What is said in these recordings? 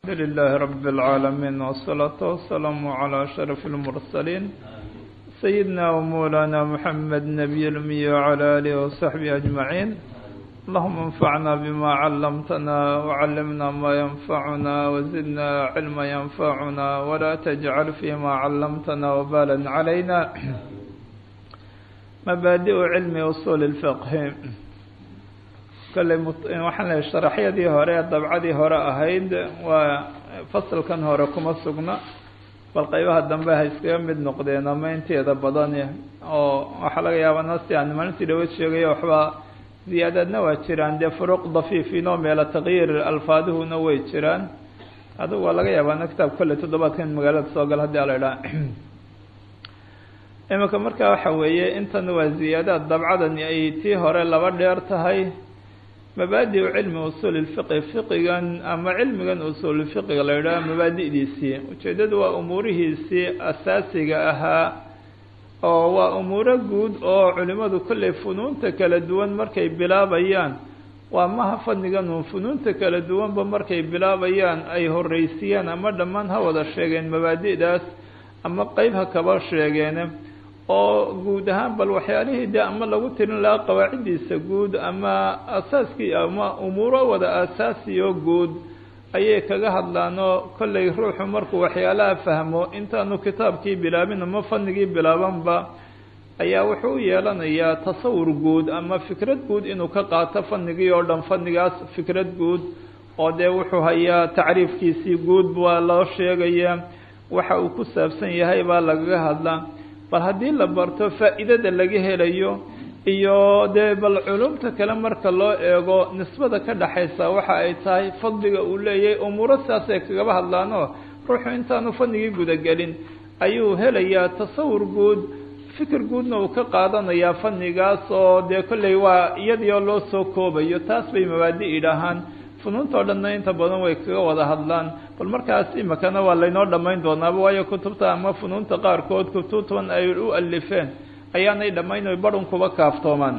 الحمد لله رب العالمين والصلاة والسلام على أشرف المرسلين سيدنا ومولانا محمد نبي الأمي وعلى آله وصحبه أجمعين اللهم انفعنا بما علمتنا وعلمنا ما ينفعنا وزدنا علما ينفعنا ولا تجعل فيما علمتنا وبالا علينا مبادئ علم أصول الفقه kalley waxaan lehay sharaxyadii hore ee dabcadii hore ahayd waa fasalkan hore kuma sugna bal qeybaha dambe ha iskaga mid noqdeen ama inteeda badan oo waxaa laga yaabaa nasti aan maalintii dhaweed sheegaya waxbaa ziyaadaadna waa jiraan dee furuuq dafiifinoo meela takyiir alfaaduhuna way jiraan adigu waa laga yaabaa na kitaab kolley toddobaadkan magaalada soo gal haddii ala idhaha iminka marka waxa weeye intan waa ziyaadaad dabcadani ay tii hore laba dheer tahay mabaadiu cilmi usuul lfiqi fiqigan ama cilmigan usuulfiqiga la yidhaha mabaadi'diisii ujeeddadu waa umuurihiisii asaasiga ahaa oo waa umuuro guud oo culimadu kolley funuunta kala duwan markay bilaabayaan waa maha fadnigan uun funuunta kala duwanba markay bilaabayaan ay horreysiiyaan ama dhammaan ha wada sheegeen mabaadi'daas ama qeyb ha kaba sheegeen oo guud ahaan bal waxyaalihii dee ama lagu tirin lahaa qawaaciddiisa guud ama asaaskii ama umuuro wada asaasiyo guud ayay kaga hadlaanoo kolley ruuxu markuu waxyaalaha fahmo intaanu kitaabkii bilaabin ama fanigii bilaabanba ayaa wuxuu u yeelanayaa tasawur guud ama fikrad guud inuu ka qaato fanigii oo dhan fanigaas fikrad guud oo dee wuxuu hayaa tacriifkiisii guud baa loo sheegaya waxa uu ku saabsan yahay baa lagaga hadlaa bal haddii la barto faa'iidada laga helayo iyo dee bal culumta kale marka loo eego nisbada ka dhaxaysa waxa ay tahay fadliga uu leeyahay umuuro sidaasay kagaba hadlaanoo ruuxu intaanu fadnigii gudagelin ayuu helayaa tasawur guud fikir guudna uu ka qaadanayaa fanigaas oo dee kolley waa iyadii oo loo soo koobayo taas bay mabaadi idhaahaan funuuntao dhanna inta badan way kaga wada hadlaan bal markaas imikana waa laynoo dhammayn doonaaba waayo kutubta ama funuunta qaarkood kutubtan ay u alifeen ayaanay dhammayn oy badhan kuba kaaftoomaan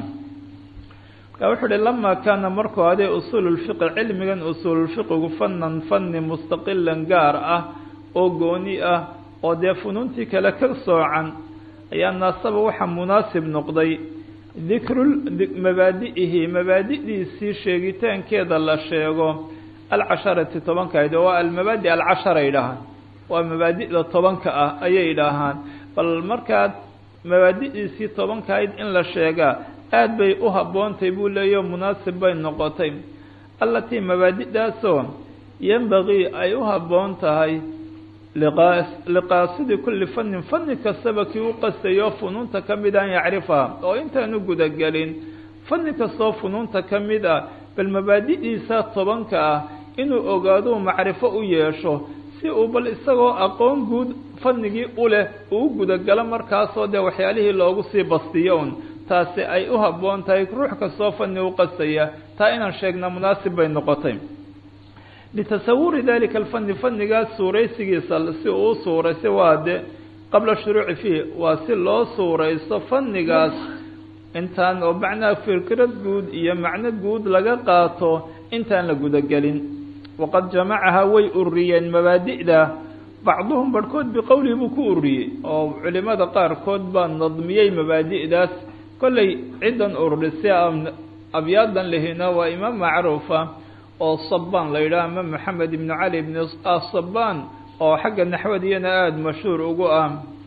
marka wuxuu uhi lama kaana markuu adee usuululfiqi cilmigan usuululfiqigu fanan fani mustaqilan gaar ah oo gooni ah oo dee funuuntii kale ka soocan ayaa naasaba waxaa munaasib noqday dikru mabaadi'ihi mabaadi'diisii sheegitaankeeda la sheego alcasharati tobankayd oo waa almabaadi alcashara idhaahaan waa mabaadi'da tobanka ah ayay idhaahaan bal markaad mabaadi'diisii tobankayd in la sheegaa aada bay u habboontay buu leeyaho munaasib bay noqotay allatii mabaadi'daasoo yembagii ay u habboon tahay liqaasidi kulli fanin fani kastaba kii u qastayo funuunta ka mid an yacrifaha oo intaanu gudagelin fani kastoo funuunta ka mid ah bal mabaadi'diisa tobanka ah inuu ogaaduu macrifo u yeesho si uu bal isagoo aqoon guud fanigii u leh uu gudagalo markaasoo dee waxyaalihii loogu sii bastiyo un taasi ay u habboon tahay ruux kastoo fani u qastaya taa inaan sheegna munaasib bay noqotay litasawuri dalika alfani fanigaas suuraysigiisa si uu u suuraysa waa de qabla shuruuci fiih waa si loo suuraysto fanigaas intaan oo macnaha fikrad guud iyo macno guud laga qaato intaan la gudagelin waqad jamacaha way uriyeen mabaadi'da bacduhum barhkood biqowlihi buu ku uriyey oo culimada qaarkood baa nadmiyey mabaadi'daas kolley ciddan ururisay abyaadan lehina waa imaam macruufa oo sabaan la yidhaha ama maxamed ibnu cali ibn sabaan oo xagga naxwadiyana aada mashhuur ugu ah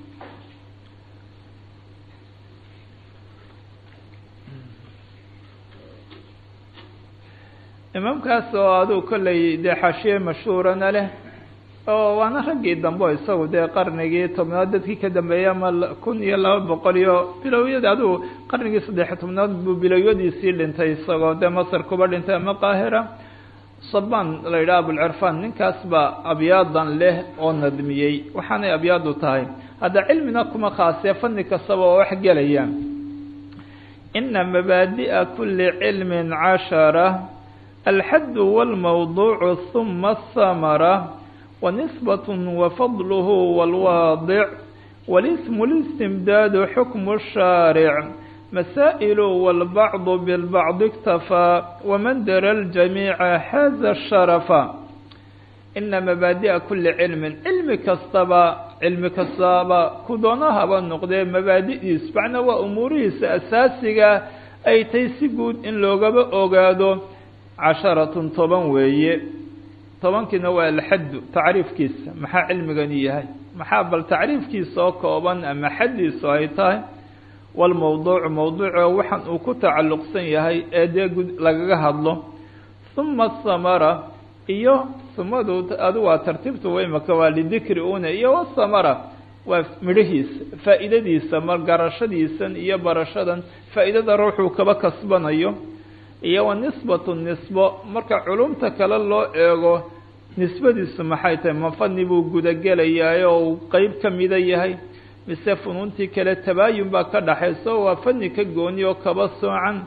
imaamkaas oo aduu kolley dee xaashiye mashhuurana leh oo waana raggii dambe isagu dee qarnigii tobnaad dadkii ka dambeeyay ama kun iyo laba boqol iyo bilowyadii adigu qarnigii saddex tobnaad buu bilowyadiisii dhintay isagoo dee masar kuba dhintay ama qaahira sabaan la yidhaha abulcirfaan ninkaas baa abyaadan leh oo nadmiyey waxaanay abyaadu tahay hadda cilmina kuma khaasee fani kastaba oo wax gelaya ina mabaadi'a kuli cilmin cashara alxaddu wاlmawduucu huma aلhamara wanisbat wafadluhu wاlwaadic walismu listimdaadu xukmu الshaaric مسائل والبعض بالبعض اكتفى ومن درى الجميع حاز الشرف ina mabaadi'a kuli cilmin cilmi kastaba cilmi kastaba ku doonahaba noqdee mabaadi'diisu macnaa waa umuurihiisa asaasiga ay tay si guud in loogaba ogaado casharatun toban weeye tobankiina waa alxaddu tacriifkiisa maxaa cilmigani yahay maxaa bal tacriifkiisa oo kooban ama xaddiisu ay tahay walmowduucu mowduuco waxaan uu ku tacalluqsan yahay ee dee gud lagaga hadlo huma asamara iyo sumadu adu waa tartiibtu waymaka waa lidikri una iyo wasamara waa midhahiisa faa'iidadiisa mar garashadiisan iyo barashadan faa'iidada ruuxuu kaba kasbanayo iyo wa nisbatu nisbo marka culumta kale loo eego nisbadiisu maxay tahay ma fani buu gudagelayaay oo uu qeyb ka mida yahay mise funuuntii kale tabaayun baa ka dhaxayso waa fani ka gooni oo kaba soocan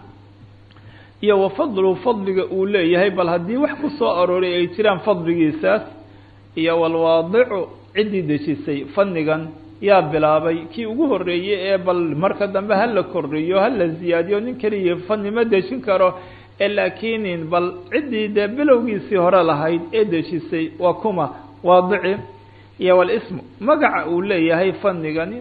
iyo wa fadlu fadliga uu leeyahay bal haddii wax ku soo arooray ay jiraan fadligiisaas iyo walwaadicu ciddii dejisay fanigan yaa bilaabay kii ugu horreeyey ee bal marka dambe hala kordhiyo hala ziyaadiyo nin keliya fani ma dejin karo ee laakiin bal ciddii dee bilowgiisii hore lahayd ee dejisay waa kuma waadici iyo walismu magaca uu leeyahay fanigani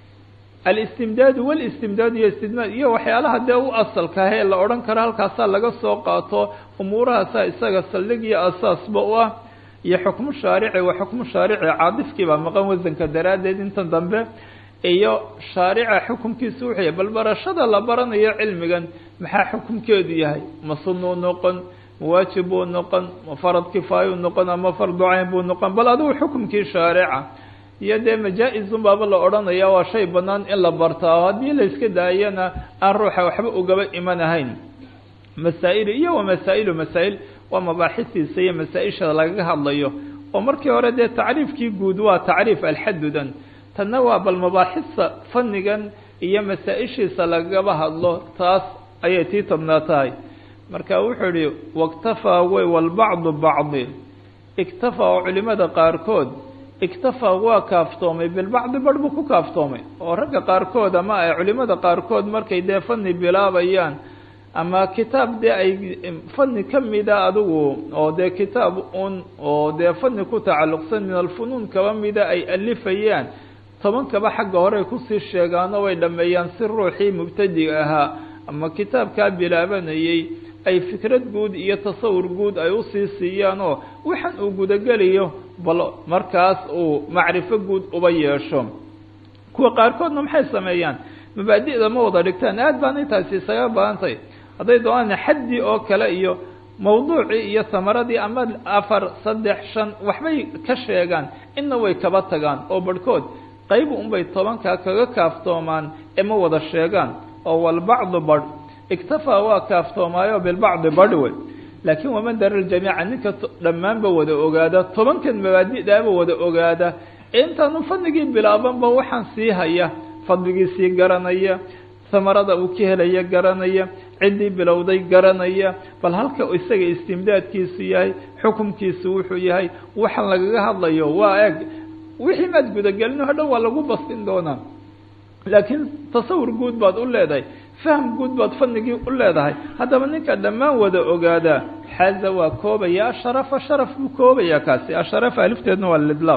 alistimdaadu walistimdaadu iyo istidmaad iyo waxyaalaha dee u asalkaah ee la odhan karo halkaasaa laga soo qaato umuurahaasaa isaga saldhig iyo asaasba u ah iyo xukmu shaarici waa xukmu shaarici caadifkii baa maqan wasanka daraaddeed inta dambe iyo shaarica xukumkiisu wuxuu yahay bal barashada la baranayo cilmigan maxaa xukumkeedu yahay ma sunuu noqon ma waajib buu noqon ma farad kifaayuu noqon ama fardu cayn buu noqon bal adigu xukumkii shaarica iyo dee majaa-izun baaba la odhanaya waa shay banaan in la bartaa haddii la iska daayana aan ruuxa waxba ugaba imanahayn masaa-il iyo wa masaa-ilu masaa-il waa mabaaxistiisa iyo masaa-isha lagaga hadlayo oo markii hore dee tacriifkii guud waa tacriif alxadudan tanna waa bal mabaaxista fanigan iyo masaa-ishiisa lagaba hadlo taas ayay tii tobnaa tahay marka wuxuu yihi waktafaa way walbacdu bacdi iktafaa oo culimada qaarkood iktafaa waa kaaftoomay bilbacdi barh buu ku kaaftoomay oo ragga qaarkood ama ay culimada qaarkood markay dee fani bilaabayaan ama kitaab dee ay fani ka mida adigu oo dee kitaab un oo dee fani ku tacalluqsan min alfunuun kaba mida ay alifayaan tobankaba xagga horey kusii sheegaano way dhameeyaan si ruuxii mubtadiga ahaa ama kitaabkaa bilaabanayay ay fikrad guud iyo tasawur guud ay usii siiyaan oo waxaan uu gudageliyo bal markaas uu macrifo guud uba yeesho kuwa qaarkoodna maxay sameeyaan mabaadi'da ma wada dhigtaan aad baan intaasi isaga badantay hadday doonaan xaddi oo kale iyo mawduucii iyo samaradii ama afar saddex shan waxbay ka sheegaan inna way kaba tagaan oo barhkood qayb unbay tobankaa kaga kaaftoomaan ee ma wada sheegaan oo walbacdu barh iktafaa waa kaaftoomaayoo bilbacdi barh wey laakiin waman dara ljamiica ninka dhammaanba wada ogaada tobankan mabaadi'daaba wada ogaada ee intaanu fadligii bilaabanba waxaan sii haya fadligiisii garanaya samarada uu ka helaya garanaya ciddii bilowday garanaya bal halka isaga istimdaadkiisu yahay xukumkiisu wuxuu yahay waxaan lagaga hadlayo waa eg wixii maad gudagelino hodhan waa lagu bastin doonaa laakiin tasawur guud baad u leedahay fahm guud baad fanigii u leedahay haddaba ninka dhammaan wada ogaadaa xaza waa koobaya asharafa sharaf buu koobaya kaasi asharafa alifteedna waa lidlaaq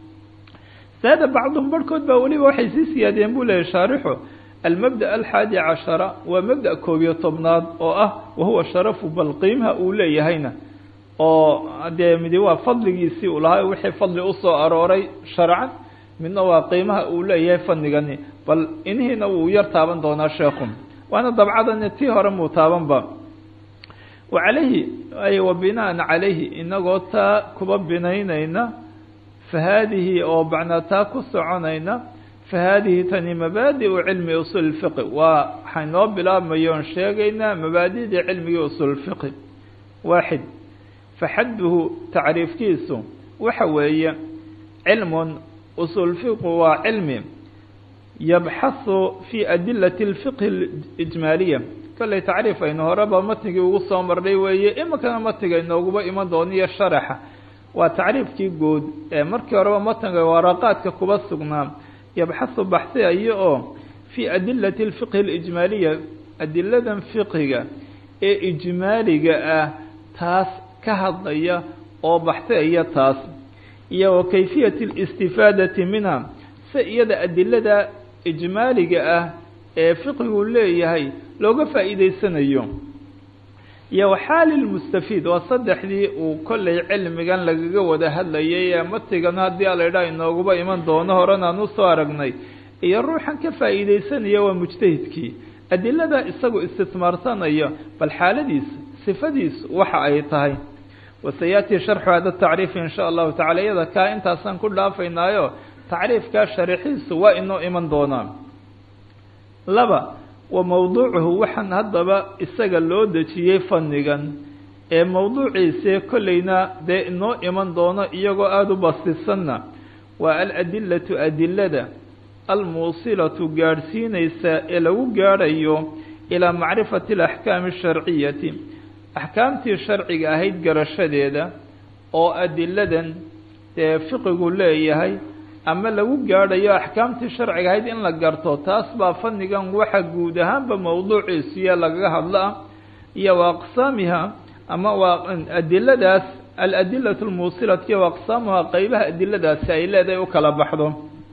saada bacduhum barhkood baa weliba waxay sii siyaadiyeen buu leeyahy shaarixu almabda alxaadi cashara waa mabda koob iyo tobnaad oo ah wahuwa sharafu bal qiimaha uu leeyahayna oo dee midi waa fadligiisii uu lahaa wixii fadli usoo arooray sharcan midna waa qiimaha uu leeyahay fanigani bal inihiina wuu yar taaban doonaa sheekhu waana dabcadan tii hore muu taabanba wa calayhi ay wa binaan calayhi inagoo taa kuba binaynayna fa haadihi oo macnaa taa ku soconayna fa haadihi tani mabaadi'u cilmi usuul fiqi waa waxay noo bilaabmayoon sheegaynaa mabaadidii cilmigii usuul fiqi waaxid faxadduhu tacriifkiisu waxa weeye cilmun usuul fiqu waa cilmi yabxahu fi adilati اlfiqhi اlijmaaliya kollay tacriif aynu horeba matnigii ugu soo marnay weeye iminkana matniga inooguba iman dooniyo sharaxa waa tacriifkii guud ee markii horeba matniga waraqaadka kuba sugnaa yabxahu baxsiayo oo fi adilati اlfiqhi اlijmaaliya adiladan fiqhiga ee ijmaaliga ah taas ka hadlaya oo baxtaya taas iyo wa kayfiyati alistifaadati minha si iyada adilada ijmaaliga ah ee fiqigu leeyahay looga faa'iideysanayo iyo waxaali lmustafiid waa saddexdii uu kollay cilmigan lagaga wada hadlayay ee matigan haddii a la idhaha inooguba iman doono horan aan usoo aragnay iyo ruuxan ka faa'iideysanaya waa mujtahidkii adilada isagu istismaarsanaya bal xaaladiisa sifadiisu waxa ay tahay wasayaati sharxu hada tacriif in sha allahu tacala iyada kaa intaasaan ku dhaafaynaayo tacriifkaa sharaxiisu waa inoo iman doonaa laba wa mowduucuhu waxaan haddaba isaga loo dejiyey fannigan ee mowduuciisee kollayna dee inoo iman doono iyagoo aada u bastisanna waa aladilatu adilada almuusilatu gaadhsiinaysa ee lagu gaadhayo ilaa macrifati alaxkaami asharciyati axkaamtii sharciga ahayd garashadeeda oo adiladan dee fiqigu leeyahay ama lagu gaadhayo axkaamtii sharciga ahayd in la garto taas baa fannigan waxa guud ahaanba mowduuciisuya lagaga hadla iyo wa aqsaamiha ama waa adiladaas aladilatu lmuusilati wa aqsaamuha qeybaha adiladaasi ay leedahay u kala baxdo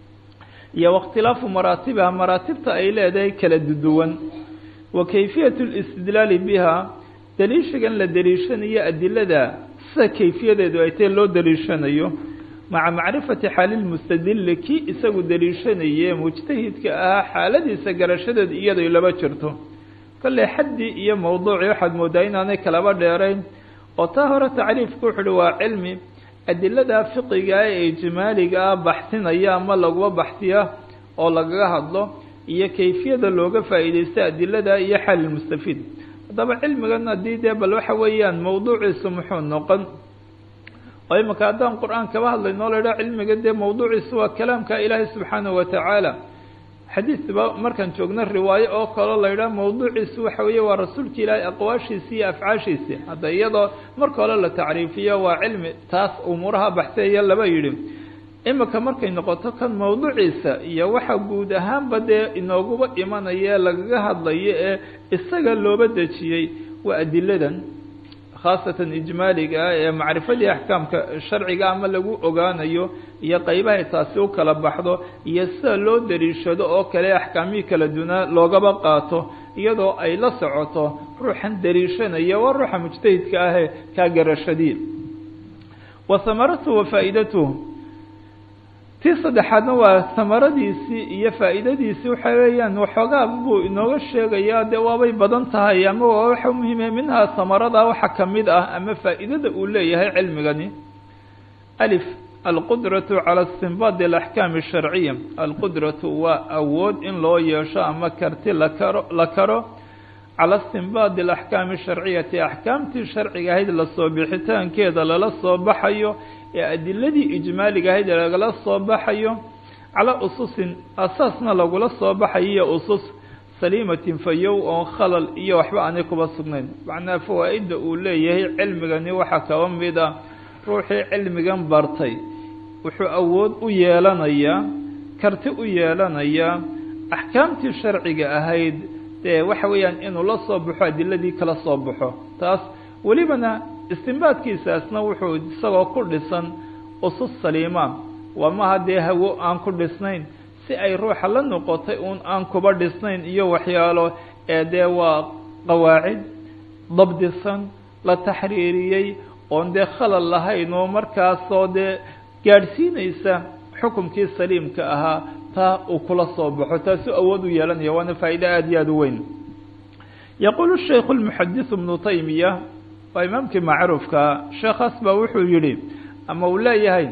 iyo waاkhtilaafu maraatibiha maraatibta ay leedahay kala duduwan wa kayfiyat اlistidlaali biha daliishagan la daliishanayo adilada sida kayfiyadeedu ay tahay loo daliishanayo maca macrifati xaali lmustadili kii isagu daliishanaye mujtahidka ahaa xaaladiisa garashadeedu iyadoo laba jirto kolley xaddii iyo mowduucii waxaad moodaa inaanay kalaba dheerayn oo taa hore tacriifku wuxu uhi waa cilmi adilada fiqiga ee ijmaaliga ah baxsinaya ama laguba baxsiya oo lagaga hadlo iyo kayfiyada looga faa'iideysta adilada iyo xaali lmustafiid haddaba cilmigan haddii dee bal waxa weeyaan mowduuciisu muxuu noqon oo imika haddaan qur-aan kaba hadlayno o la idhaha cilmiga dee mowduuciisu waa kalaamka ilaahay subxaanahu watacaala xadiisba markaan joogno riwaayo oo kaleo la yidhaha mowduuciisu waxa weeye waa rasuulka ilaahay aqwaashiisi iyo afcaashiisi hadda iyadoo marka hore la tacriifiyo waa cilmi taas umuuraha baxseeya laba yidhi imika markay noqoto kan mowduuciisa iyo waxa guud ahaanba dee inooguba imanaya lagaga hadlayo ee isaga looba dejiyey waa adiladan khaasatan ijmaaliga ah ee macrifadii axkaamka sharciga ama lagu ogaanayo iyo qeybahay taasi u kala baxdo iyo sida loo daliishado oo kale axkaamihii kala dunaa loogaba qaato iyadoo ay la socoto ruuxan daliishanaya waa ruuxa mujtahidka ahee kaa garashadii wa hamaratuhu wa faa'iidatuhu tii saddexaadna waa hamaradiisii iyo faa'iidadiisii waxa weeyaan waxoogaa buu inooga sheegayaa dee waabay badan tahay ama waa waxa muhiime minhaa hamarada waxa kamid ah ama faa'iidada uu leeyahay cilmigani alif alqudratu cala istinbaadi alaxkaami asharciya alqudratu waa awood in loo yeesho ama karti lakaro la karo cala istinbaadi alaxkaami asharciyati axkaamtii sharciga ahayd lasoo bixitaankeeda lala soo baxayo ee adiladii ijmaaliga ahayd lagala soo baxayo calaa ususin asaasna lagula soo baxayo iyo usus saliimatin fayow oon khalal iyo waxba aanay kuba sugnayn macnaha fawaa-idda uu leeyahay cilmigani waxaa kaba mid ah ruuxii cilmigan bartay wuxuu awood u yeelanayaa karti u yeelanayaa axkaamtii sharciga ahayd dee waxa weeyaan inuu la soo baxo adiladii kala soo baxo taas welibana istinbaadkiisaasna wuxuu isagoo ku dhisan usus saliima waa maha dee hawo aan ku dhisnayn si ay ruuxa la noqotay uun aan kuba dhisnayn iyo waxyaalo ee dee waa qawaacid dabdisan la taxriiriyey oon dee khalal lahayn oo markaasoo dee gaadhsiinaysa xukumkii saliimka ahaa taa uu kula soo baxo taasuu awood u yeelanaya waana faa'iide aada iyo aada u weyn yaquulu shaykhu lmuxadisu bnu taymiya waa imaamkii macruufka sheekhaas baa wuxuu yihi ama uu leeyahay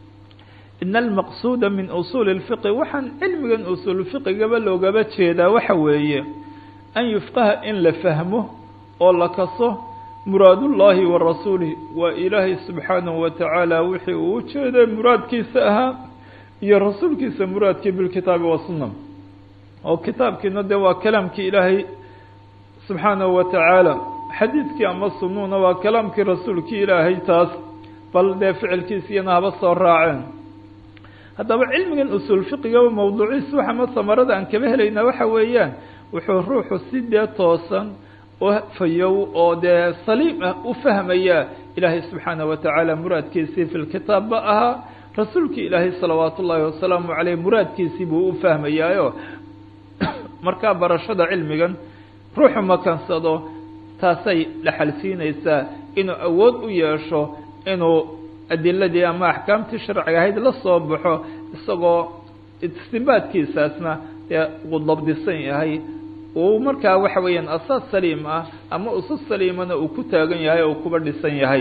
ina almaqsuuda min usuuli اlfiqi waxaan cilmigan usuulfiqigaba loogaba jeedaa waxa weeye an yufqaha in la fahmo oo la kaso muraadullaahi wa rasuulih waa ilaahay subxaanahu wa tacaala wixii uu ujeeday muraadkiisa ahaa iyo rasuulkiisa muraadkii bilkitaabi wasunna oo kitaabkiina dee waa kalaamkii ilaahay subxaanahu wa tacaala xadiidkii ama sunuuna waa kalaamkii rasuulkii ilaahay taas bal dee ficilkiisiyana haba soo raaceen haddaba cilmigan usuul fiqigaba mawduuciis waxa ma samarada aan kaba helaynaa waxa weeyaan wuxuu ruuxu si dee toosan oo fayow oo dee saliim ah u fahmaya ilaahay subxaana wa tacaala muraadkiisii fi lkitaabba ahaa rasuulkii ilaahay salawaatu ullaahi wasalaamu caleyh muraadkiisii buu u fahmayaayo markaa barashada cilmigan ruuxu makansado taasay dhaxal siinaysaa inuu awood u yeesho inuu adiladii ama axkaamtii sharciga ahayd la soo baxo isagoo istimbaadkiisaasna dee uu dabdisan yahay uu markaa waxa weeyaan asaas saliim ah ama usus saliimana uu ku taagan yahay oo kuba dhisan yahay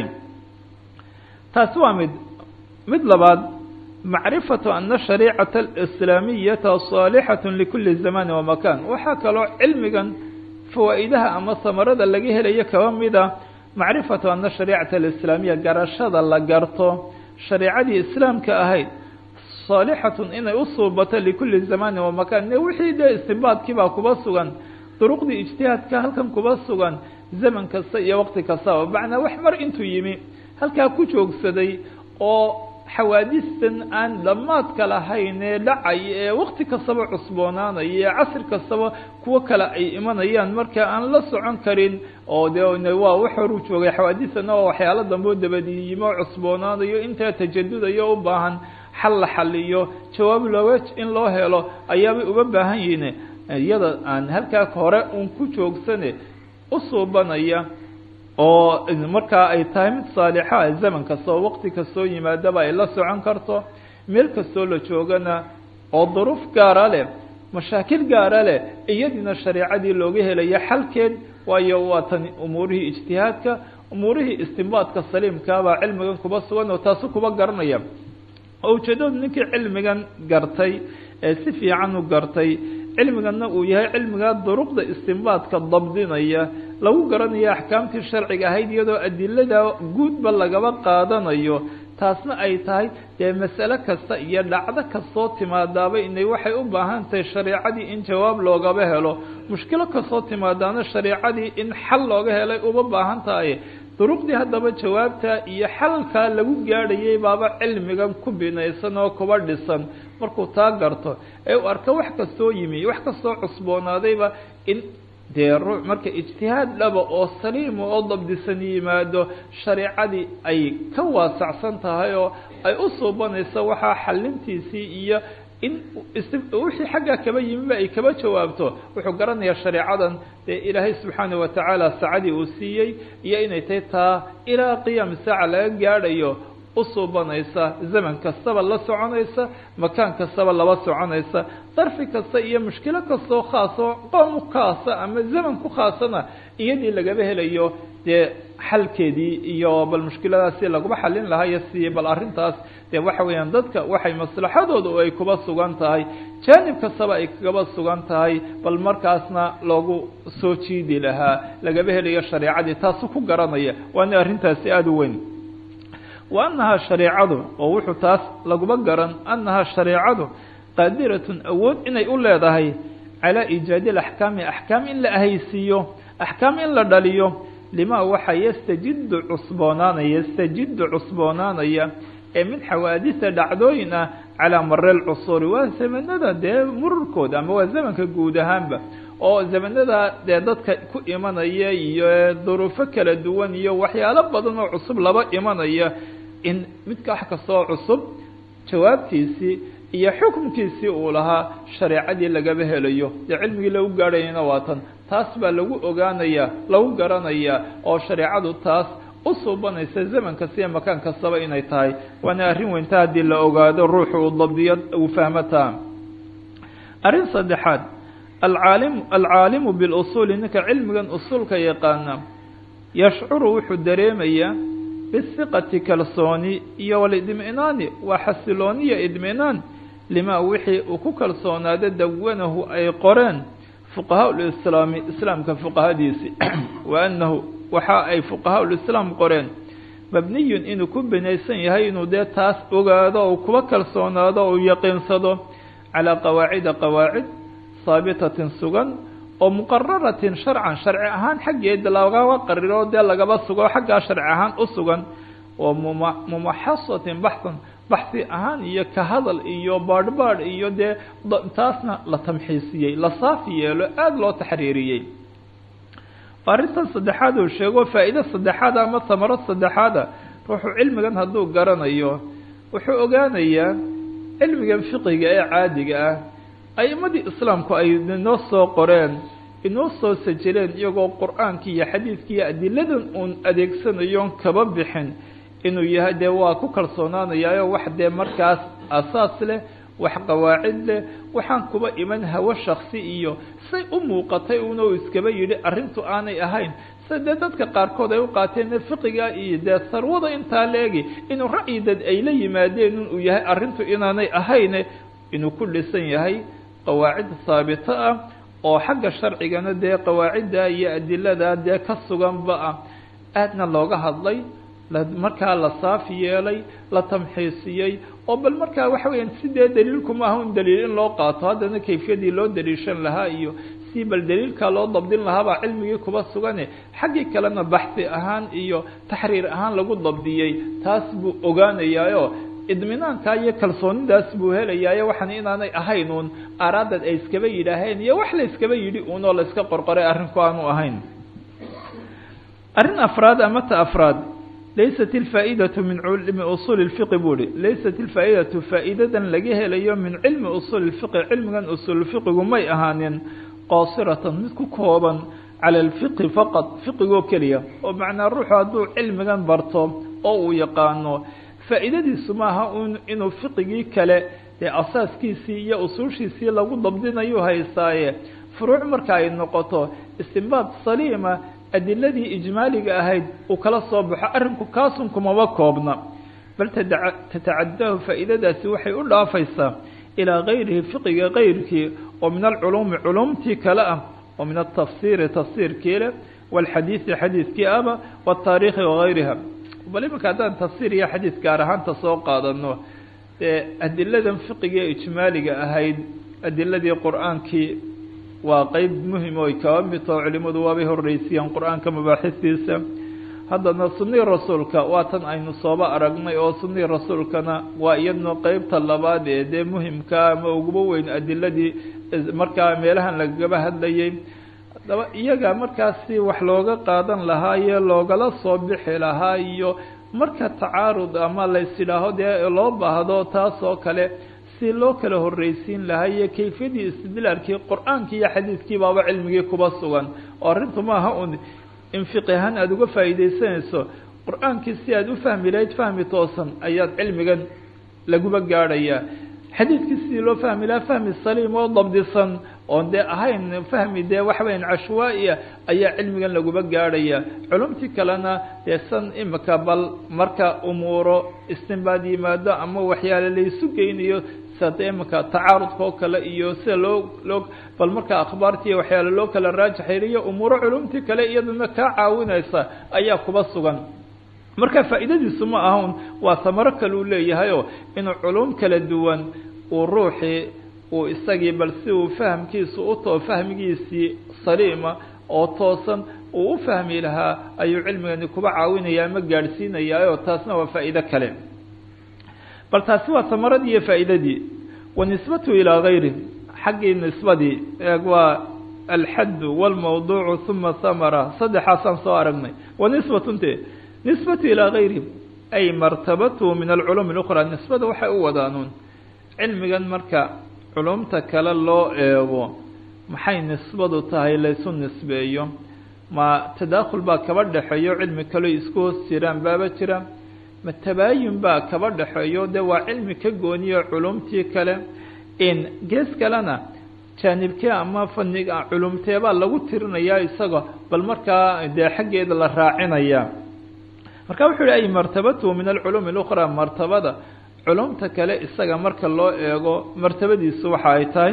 taasi waa mid mid labaad macrifatu ana shariicata alislaamiyata saalixatu likuli zamani wa makan waxaa kaloo cilmigan fawaa'idaha ama samarada laga helayo kaba mida macrifatu ana shariicata alislaamiya garashada la garto shareicadii islaamka ahayd saalixatun inay u suubato likuli zamani wa makan ne wixii dee istinbaadkiibaa kuba sugan duruqdii ijtihaadka halkan kuba sugan zaman kasta iyo waqti kastaba macnaa wax mar intuu yimi halkaa ku joogsaday oo xawaadistan aan dhammaadka lahayn ee dhacay ee wakti kastaba cusboonaanaya ee casri kastaba kuwo kale ay imanayaan marka aan la socon karin oo de waa wax horu joogay xawaadistana oo waxyaalo dambe oo dabadiyimo cusboonaanayo intaa tajadudayo u baahan xal la xaliyo jawaab looga in loo helo ayaabay uga baahan yihiin iyada aan halkaa hore uun ku joogsane u suubanaya oo markaa ay tahay mid saalixa zaman kasta oo waqti kastoo yimaadaba ay la socon karto meel kastoo la joogana oo duruuf gaara leh mashaakil gaara leh iyadiina shareicadii looga helayo xalkeed waayo waa tan umuurihii ijtihaadka umuurihii istinbaadka saliimkaabaa cilmigan kuba sugan oo taasu kuba garanaya oo ujeedadu ninkii cilmigan gartay ee si fiican u gartay cilmiganna uu yahay cilmigaa duruqda istinbaadka dabdinaya lagu garanayo axkaamtii sharciga ahayd iyadoo adilada guudba lagaba qaadanayo taasna ay tahay dee masale kasta iyo dhacdo kastoo timaadaaba inay waxay u baahan tahay shareicadii in jawaab loogaba helo mushkilo kastoo timaadaana shareicadii in xal looga helay uma baahan tahay duruqdii haddaba jawaabta iyo xalalkaa lagu gaadhayay baaba cilmigan ku binaysan oo kuba dhisan markuu taa garto ee uu arko wax kastoo yimi wax kastoo cusboonaadayba in dee ruu marka ijtihaad dhaba oo saliima oo dabdisan yimaado shareicadii ay ka waasacsan tahay oo ay u suubanayso waxaa xalintiisii iyo in wixii xaggaa kaba yimiba ay kaba jawaabto wuxuu garanayaa shareecadan dee ilaahay subxaana watacaala saacadii uu siiyey iyo inay tahay taa ilaa qiyaam saaca laga gaadhayo u suubanaysa zaman kastaba la soconaysa makaan kastaba laba soconaysa darfi kasta iyo mushkilo kastoo khaasoo qoom khaasa ama zaman ku khaasana iyadii lagaba helayo dee xalkeedii iyo bal mushkiladaasi laguma xalin lahaa iyo si bal arrintaas dee waxa weeyaan dadka waxay maslaxadooda ay kuba sugan tahay jaanib kastaba ay kagaba sugan tahay bal markaasna loogu soo jiidi lahaa lagaba helayo shareicadii taasu ku garanaya waana arrintaasi aada u weyn wa annahaa shareicadu oo wuxuu taas laguma garan annahaa shareicadu qaadiratun awood inay u leedahay calaa iijaadi alaxkaami axkaam in la ahaysiiyo axkaam in la dhaliyo lima waxa yastajidu cusboonaanaya yastajidu cusboonaanaya ee min xawaadisa dhacdooyin ah calaa mare lcusuuri waa zamanada dee mururkooda ama waa zamanka guud ahaanba oo zamanada dee dadka ku imanaya iyo duruufo kala duwan iyo waxyaalo badan oo cusub laba imanaya in midka wax kastoo cusub jawaabtiisii iyo xukunkiisii uu lahaa shareecadii lagaba helayo dee cilmigii lagu gaadhayana waa tan taas baa lagu ogaanaya lagu garanaya oo shareecadu taas u suubanaysa zaman kasta iyo makaan kastaba inay tahay waana arrin weynta haddii la ogaado ruuxu uu dabdiyo uu fahmataa arrin saddexaad alcaalimu alcaalimu bilusuuli ninka cilmigan usuulka yaqaana yashcuru wuxuu dareemayaa bisiqati kalsooni iyo walidminaani waa xasilooniya idminaan lima wixii uu ku kalsoonaado dawanahu ay qoreen fuqahaa lislaami islaamka fuqahadiisi wa annahu waxa ay fuqahaa lislaam qoreen mabniyun inuu ku binaysan yahay inuu dee taas ogaado ou kuba kalsoonaado ou yaqiinsado calaa qawaacida qawaacid haabitatin sugan oo muqararatin sharcan sharci ahaan xaggeeda lagaba qariro dee lagaba sugo xaggaa sharci ahaan u sugan oo muma mumaxasatin baxsan baxsi ahaan iyo ka hadal iyo baadhbaadh iyo dee taasna la tamxiisiyey la saafi yeelo aada loo taxriiriyey arrintan saddexaad uu sheego faa'iido saddexaada ama tamaro saddexaada ruuxu cilmigan hadduu garanayo wuxuu ogaanayaa cilmigan fiqiga ee caadiga ah a'imadii islaamku ay inoo soo qoreen inoo soo sajileen iyagoo qur-aankii iyo xadiidkii iyo adiladan uun adeegsanayoon kaba bixin inuu yahay dee waa ku kalsoonaanayaayo wax dee markaas asaas leh wax qawaacid leh waxaan kuba iman hawo shaksi iyo say u muuqatay una uu iskaba yidhi arrintu aanay ahayn sida dee dadka qaarkood ay u qaateen fiqiga iyo dee sarwada intaa leegi inuu ra'yi dad ay la yimaadeen in uu yahay arrintu inaanay ahayne inuu ku dhisan yahay qawaacid haabito ah oo xagga sharcigana dee qawaacidda iyo adilada dee ka suganba ah aadna looga hadlay markaa la saafi yeelay la tamxiisiyey oo bal markaa waxa weeyaan sidee daliilku maaha un daliil in loo qaato haddana kayfiyadii loo daliishan lahaa iyo si bal daliilkaa loo dabdin lahaabaa cilmigii kuba sugane xaggii kalena baxsi ahaan iyo taxriir ahaan lagu dabdiyey taas buu ogaanayaayo idminaankaa iyo kalsoonidaas buu helayaayo waxaan inaanay ahayn uun araadad ay iskaba yidhaaheen iyo wax la iskaba yidhi uun oo la iska qorqoray arrinku aanu ahayn arrin afraad ama ta afraad laysat ilfaa'idatu min cilmi usuuli lfiqi buu ihi laysat ilfaa'idatu faa'iidadan laga helayo min cilmi usuuli lfiqi cilmigan usuulfiqigu may ahaanin qaasiratan mid ku kooban cala alfiqi faqad fiqigoo keliya oo macnaa ruuxu hadduu cilmigan barto oo uu yaqaano faa'iidadiisu maaha un inuu fiqigii kale dee asaaskiisii iyo usuushiisii lagu dabdinayu haystaaye furuuc marka ay noqoto istinbaad saliima adiladii ijmaaliga ahayd uu kala soo baxo arrinku kaasun kumaba koobna bal tatacadaahu faa'iidadaasi waxay u dhaafaysaa ilaa gayrihi fiqiga kayrkii oo min alculuumi culumtii kale ah oo min atafsiiri tafsiirkii leh waalxadiidi xadiidkii aba wataariikhi wagayriha bal imanka haddaan tafsiir iyo xadiid gaar ahaanta soo qaadano dee adiladan fiqiga ee ijmaaliga ahayd adiladii qur-aankii waa qeyb muhim oo ay kaba mid taho culimadu waabay horreysiyeen qur-aanka mabaaxistiisa haddana sunnii rasuulka waa tan aynu sooba aragnay oo sunnii rasuulkana waa iyadna qeybta labaad ee dee muhimka ama uguba weyn adiladii markaa meelahan lagaba hadlayay haddaba iyaga markaasi wax looga qaadan lahaa iyo loogala soo bixi lahaa iyo marka tacaarud ama lays idhaaho dee loo baahdo taas oo kale si loo kala horreysiin lahaa iyo kayfiyadii istidlaarkii qur-aankii iyo xadiidkii baaba cilmigii kuba sugan oo arrintu maaha un in fiqi ahaan aada uga faa'iidaysanayso qur-aankii si aada u fahmi lahayd fahmi toosan ayaad cilmigan laguba gaadhayaa xadiidkii sidii loo fahmi lahaa fahmi saliim oo dabdisan oon dee ahayn fahmi dee waxa weyan cashwaa-ia ayaa cilmigan laguba gaadhaya culumtii kalena dee san imika bal marka umuuro istinbaad yimaado ama waxyaale laysu geynayo sida imika tacaarudka oo kale iyo sida loo loo bal marka akhbaartii waxyaale loo kala raajaxeeliyo umuuro culumtii kale iyaduna kaa caawinaysa ayaa kuba sugan marka faa'iidadiisu ma ahan waa samaro kale uu leeyahayoo inuu culum kala duwan uu ruuxii uu isagii bal si uu fahamkiisu utoo fahmigiisii saliima oo toosan uu u fahmi lahaa ayuu cilmigani kuba caawinaya ama gaadhsiinayaa taasna waa faa'iido kale bal taasi waa samaradii iyo faa'iidadii wa nisbatu ilaa gayri xaggii nisbadii eeg waa alxaddu walmawduucu uma samara saddexaasaan soo aragnay wa nisbatunte nisbatu ilaa gayri ay martabatuhu min alculuumi اlأkhraa nisbada waxay u wadaanuun cilmigan marka culumta kale loo eego maxay nisbadu tahay laysu nisbeeyo ma tadaakhul baa kaba dhexeeyo cilmi kaleo isku hoos jiraan baaba jira ma tabaayun baa kaba dhexeeyo dee waa cilmi ka gooniyo culumtii kale in gees kalena jaanibkee ama faniga culumteebaa lagu tirinayaa isaga bal markaa dee xaggeeda la raacinaya marka wuxuu yihi ay martabatuhu min alculuumi اlأkhraa martabada culumta kale isaga marka loo eego martabadiisu waxa ay tahay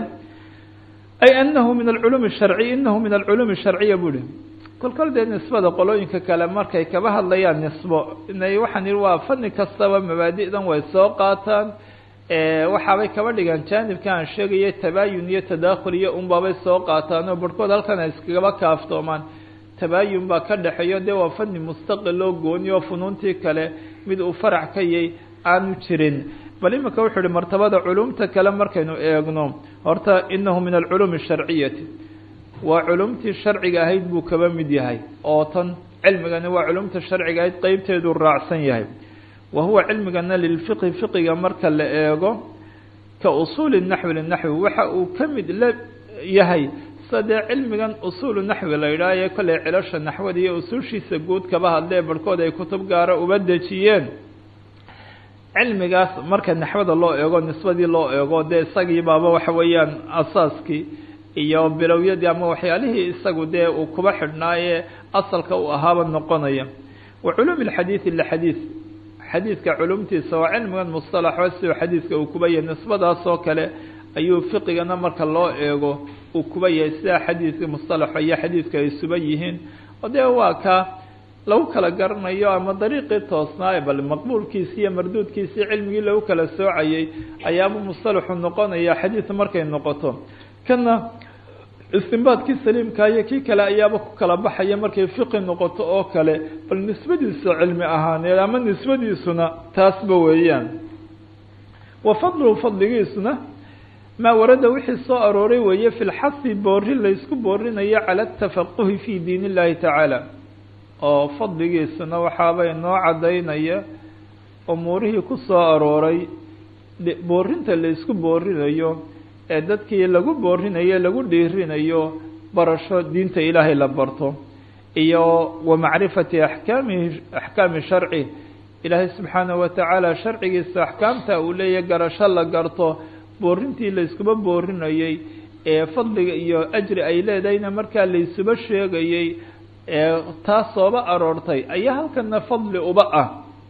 ay anahu min alculuumi sharciy inahu min alculuumi sharciya buu ihi kolkol dee nisbada qolooyinka kale markay kaba hadlayaan nisbo inay waxaan yihi waa fani kastaba mabaadi'dan way soo qaataan waxaabay kaba dhigaan jaanibka aan sheegaya tabaayun iyo tadaakhul iyo unbaabay soo qaataan oo barhkood halkan ay iskagaba kaaftoomaan tabaayun baa ka dhexeeyo dee waa fani mustaqil oo gooni oo funuuntii kale mid uu farac ka yay aanu jirin bal imika wuxuu uhi martabada culumta kale markaynu eegno horta inahu min alculuumi asharciyati waa culumtii sharciga ahayd buu kaba mid yahay oo tan cilmigani waa culumta sharciga ahayd qeybteeduu raacsan yahay wa huwa cilmigana lilfiqhi fiqiga marka la eego ka usuuli naxwi linaxwi waxa uu ka mid la yahay sadee cilmigan usuulu naxwi la yidhaah ee kolley cilasha naxwada iyo usuushiisa guud kaba hadlee barhkood ay kutub gaara uba dejiyeen cilmigaas marka naxwada loo eego nisbadii loo eego dee isagii baaba waxa weeyaan asaaskii iyo bilowyadii ama waxyaalihii isagu dee uu kuba xidhnaaye asalka uu ahaaba noqonaya wa culuumi lxadiidi lixadiid xadiidka culumtiisa waa cilmigan mustalaxo siduu xadiidka uu kuba yahay nisbadaas oo kale ayuu fiqigana marka loo eego uu kuba yahay sidaa xadiidka mustalaxo iyo xadiidka ay suba yihiin oo dee waa ka lagu kala garanayo ama dariiqii toosnaaye bal maqbuulkiisi iyo marduudkiisii cilmigii lagu kala soocayay ayaaba mustalaxu noqonaya xadiid markay noqoto kana istinbaadkii saliimka iyo kii kale ayaaba ku kala baxaya markay fiqi noqoto oo kale bal nisbadiisa cilmi ahaaneed ama nisbadiisuna taasba weeyaan wa fadluhu fadligiisuna maa warada wixii soo arooray weeye fi lxasi boori laysku boorinayo cala atafaquhi fi diin illahi tacaala oo fadligiisuna waxaabay noo cadaynaya umuurihii ku soo arooray boorinta laysku boorinayo ee dadkii lagu boorinayo lagu dhiirinayo barasho diinta ilaahay la barto iyo wa macrifati axkaamihi axkaami sharci ilaahay subxaanahu watacaala sharcigiisa axkaamta uu leeyahay garasho la garto boorintii layskuba boorinayey ee fadliga iyo ajri ay leedahayna markaa laysuba sheegayey ee taas sooba aroortay ayaa halkana fadli uba ah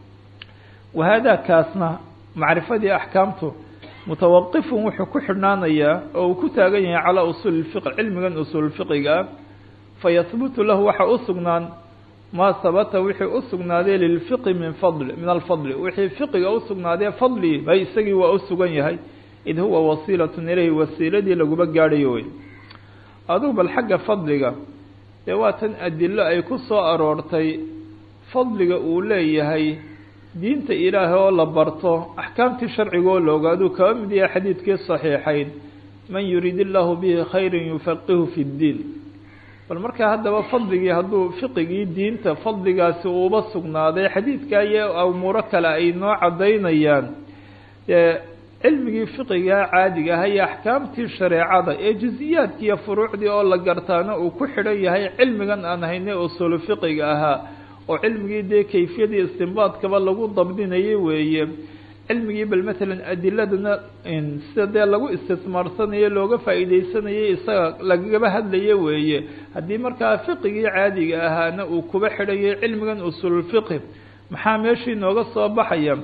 wahaada kaasna macrifadii axkaamtu mutawaqifun wuxuu ku xidhnaanayaa oo uu ku taagan yahay calaa usuuli lfiqi cilmigan usuulfiqiga ah fayahbutu lahu waxa u sugnaan maa habata wixii u sugnaaday lilfiqi min fadli min alfadli wixii fiqiga u sugnaadee fadli bay isagii waa u sugan yahay id huwa wasiilatun ilayhi wasiiladii laguba gaadhayo wey adugu bal xagga fadliga dee waa tan adilo ay ku soo aroortay fadliga uu leeyahay diinta ilaahay oo la barto axkaamtii sharcigoo la ogaaduu kaba mid yahay xadiidkii saxiixayn man yuriid illaahu bihi khayran yufaqihu fi ddiin bal markaa haddaba fadligii hadduu fiqigii diinta fadligaasi uuba sugnaaday xadiidka iyo umuuro kale ay noo caddaynayaan dee cilmigii fiqigaa caadiga aha iyo axkaamtii shareecada ee juziyaadkii iyo furuucdii oo la gartaana uu ku xidhan yahay cilmigan aan haynay usuulu fiqiga ahaa oo cilmigii dee kayfiyadii istinbaadkaba lagu dabdinayay weeye cilmigii bal matalan adiladana sida dee lagu istismaarsanayo looga faa'iideysanayay isaga lagaba hadlayo weeye haddii markaa fiqigii caadiga ahaana uu kuba xidhayay cilmigan usuululfiqi maxaa meeshii nooga soo baxaya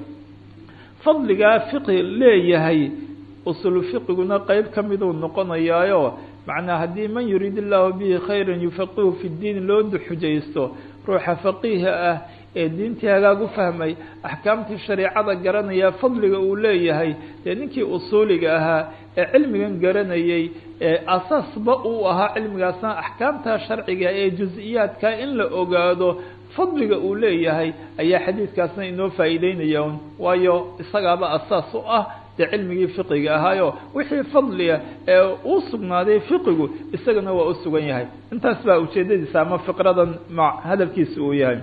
fadligaa fiqi leeyahay usuulu fiqiguna qeyb ka miduu noqonayaayo macnaa haddii man yuriid illaahu bihi khayran yufaqihu fi ddiin loo xujaysto ruuxa faqiiha ah ee diintii hagaag u fahmay axkaamtii shareecada garanaya fadliga uu leeyahay dee ninkii usuuliga ahaa ee cilmigan garanayay ee asaasba uu ahaa cilmigaasna axkaamta sharciga ee jus-iyaadka in la ogaado fadliga uu leeyahay ayaa xadiidkaasna inoo faa'iideynaya un waayo isagaaba asaas u ah dee cilmigii fiqiga ahaayo wixii fadliga ee uu sugnaaday fiqigu isagana waa u sugan yahay intaas baa ujeedadiisa ama fiqradan ma hadalkiisa uu yahay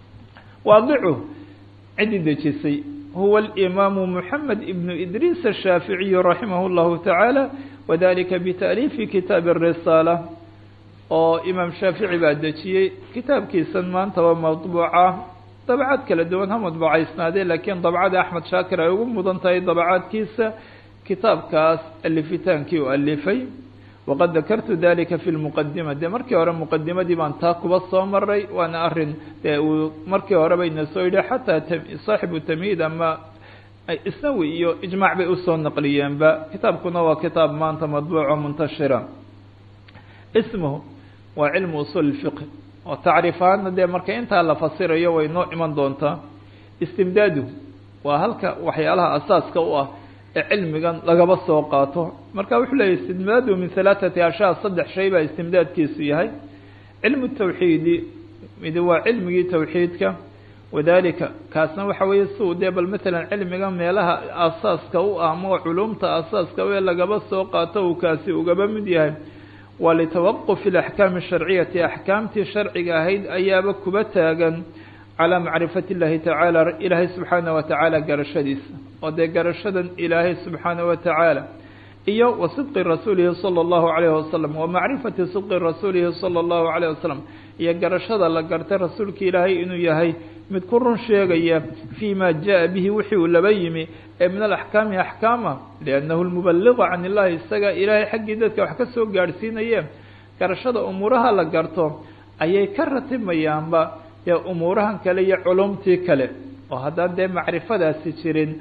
waadicu ciddii dejisay huwa alimaamu moxamed ibnu idriis ashaaficiyu raximah llahu tacaala wadalika bita'liifi kitaabi arisaala oo imaam shaafici baa dejiyey kitaabkiisan maantaba madbuuca dabcad kala duwan ha madbuucaysnaadee laakiin dabcada axmed shaakir ay ugu mudan tahay dabcaadkiisa kitaabkaas alifitaankii u alifay waqad dakartu dalika fi lmuqadima dee markii hore muqadimadii baan taa kuba soo maray waana arin dee uu markii hore bayna soo yidhi xataa saaxibu tamhiid ama isnawi iyo ijmaac bay usoo naqliyeenba kitaabkuna waa kitaab maanta madbuuco muntashira ismuhu waa cilmu usuul fiqh oo tacriif ahaana dee marka intaa la fasirayo way noo iman doontaa istimdaadu waa halka waxyaalaha asaaska u ah ee cilmigan lagaba soo qaato marka wuxuu leeyahy istimdaadu min halaathati ashaa saddex shay baa istimdaadkiisu yahay cilmu tawxiidi midi waa cilmigii tawxiidka wadalika kaasna waxa weeye si uu dee bal matalan cilmiga meelaha asaaska u ah ama culumta asaaska u ee lagaba soo qaato uu kaasi ugaba mid yahay waa litawaquf اlaxkaami الsharciyati axkaamtii sharciga ahayd ayaaba kuba taagan calى macrifati اllahi tacaala ilaahay subxaanaه wa tacaala garashadiisa oo dee garashadan ilaahay subxaanaه wa tacaala iyo wa sidqi rasuulihi salى اllahu عalayh wasalam wa macrifati sidqi rasuulihi salى اllahu عalayh wasalam iyo garashada la gartay rasuulka ilaahay inuu yahay mid ku run sheegaya fii ma jaءa bihi wixii uu laba yimi ee min alaxkaami axkaama liannahu lmubaliqa can illahi isaga ilaahay xaggii dadka wax ka soo gaadhsiinaye garashada umuuraha la garto ayay ka ratimayaanba dee umuurahan kale iyo culumtii kale oo haddaan dee macrifadaasi jirin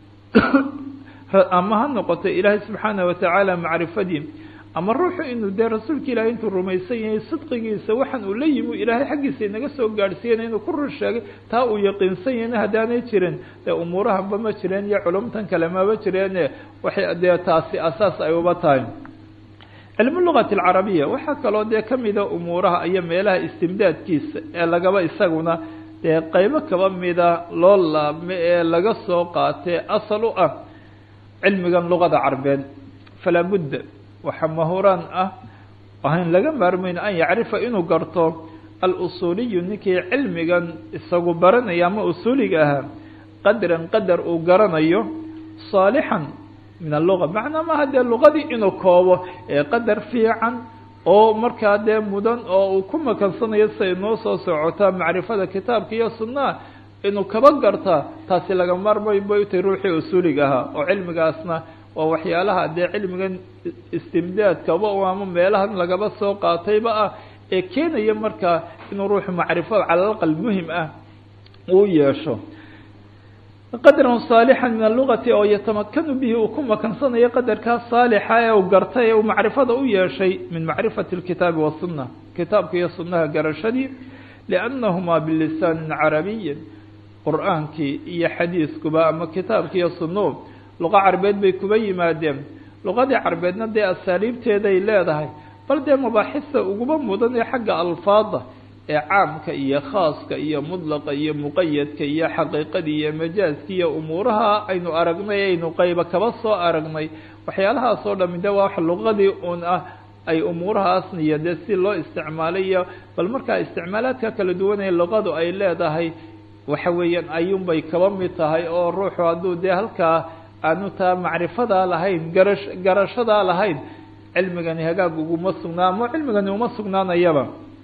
ama ha noqoto ilaahay subxaanaه watacaala macrifadii ama ruuxu inuu dee rasuulka ilaahay intuu rumaysan yahay sidqigiisa waxaan uu la yimi ilaahay xaggiisa inaga soo gaadhsiiyana inuu ku run sheegay taa uu yaqiinsan yahayna haddaanay jirin dee umuurahanba ma jireen iyo culumtan kale maba jireene waxay dee taasi asaas ay uba tahay cilmu lugati alcarabiya waxaa kaloo dee kamida umuuraha iyo meelaha istimdaadkiisa ee lagaba isaguna dee qeybo kaba mida loo laabme ee laga soo qaatee asal u ah cilmigan luqada carbeed falaa budda waxaa mahuraan ah ahayn laga maarmayn an yacrifa inuu garto alusuuliyu ninkii cilmigan isagu baranaya ama usuuliga ahaa qadran qadar uu garanayo saalixan min alluga macnaa maaha dee luqadii inuu koobo ee qadar fiican oo markaa dee mudan oo uu ku makansanayo siay noo soo socotaa macrifada kitaabka iyo sunnaha inuu kaba gartaa taasi laga maarmayn bay utay ruuxii usuuliga ahaa oo cilmigaasna waa waxyaalaha dee cilmigan istimdaadkaba ama meelahan lagaba soo qaatayba ah ee keenaya markaa inuu ruuxu macrifo calalaqal muhim ah uu yeesho qadran saalixan min alugati oo yatamakanu bihi uu ku makansanayo qadarkaa saalixa ee uu gartay ee uu macrifada u yeeshay min macrifati اlkitaabi wasunna kitaabka iyo sunnaha garashadii liannahumaa bilisaanin carabiyin qur-aankii iyo xadiiskuba ama kitaabka iyo sunnuhu luqa carbeed bay kuba yimaadeen luqadii carbeedna dee asaaliibteeday leedahay bal dee mabaaxista uguba mudan ee xagga alfaada ee caamka iyo khaaska iyo mudlaqa iyo muqayadka iyo xaqiiqadii iyo majaaska iyo umuuraha aynu aragnay aynu qayba kaba soo aragnay waxyaalahaas oo dhami de waa wax luqadii un ah ay umuurahaasna iyo dee si loo isticmaalay iyo bal markaa isticmaalaadka kala duwanee luqadu ay leedahay waxa weeyaan ayuunbay kaba mid tahay oo ruuxu hadduu dee halkaa aanu taa macrifadaa lahayn garash garashadaa lahayn cilmigani hagaag uguma sugnaa ama cilmigani uma sugnaanayaba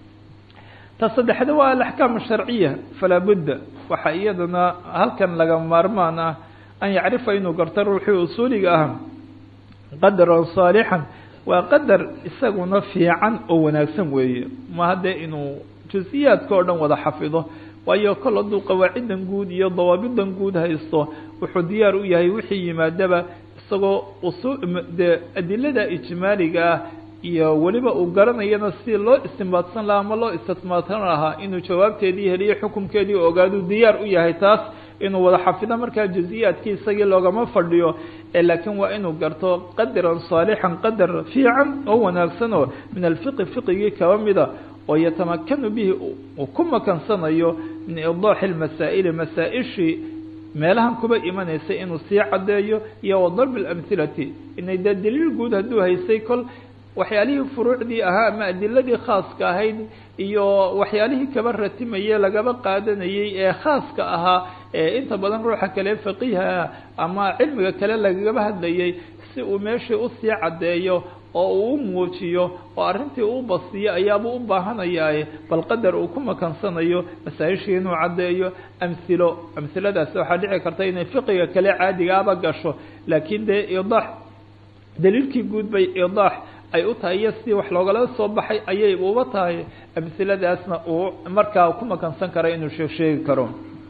ta saddexda waa alaxkaam asharciya falaa budda waxaa iyadana halkan laga maarmaan ah an yacrifa inuu garto ruuxii usuuliga ah qadaran saalixan waa qadar isaguna fiican oo wanaagsan weeye ma haddee inuu jusiyaadka oo dhan wada xafido waayo kol hadduu qawaacidan guud iyo dawaabidan guud haysto wuxuu diyaar u yahay wixii yimaadaba isagoo usu dee adilada ijmaaliga ah iyo weliba uu garanayana si loo istimbaadsan lahaa ama loo istismaadsan lahaa inuu jawaabteedii heliyo xukumkeedii ogaaduu diyaar u yahay taas inuu wada xafido markaa juziyaadkii isagii loogama fadhiyo laakiin waa inuu garto qadaran saalixan qadar fiican oo wanaagsan oo min alfiqi fiqigii kaba mida oo yatamakanu bihi uu ku makansanayo min idaaxi lmasaa'ili masaa-ishii meelahan kuba imanaysay inuu sii caddeeyo iyo wadarbi lamhilati inay dee daliil guud hadduu haysay kol waxyaalihii furuucdii ahaa ama adiladii khaaska ahayd iyo waxyaalihii kaba ratimaye lagaba qaadanayey ee khaaska ahaa ee inta badan ruuxa kale faqiiha ama cilmiga kale lagaba hadlayay si uu meeshii usii caddeeyo oo uu u muujiyo oo arrintii uu basiyo ayaabuu u baahanayaaye bal qadar uu ku makansanayo masaa-ishii inuu caddeeyo amhilo amhiladaasi waxaa dhici karta inay fiqiga kale caadigaaba gasho laakiin dee idaax daliilkii guud bay idaax ay u tahay iyo sidii wax loogala soo baxay ayay uba tahay amhiladaasna uu markaa ku makansan kara inuu sheeg sheegi karo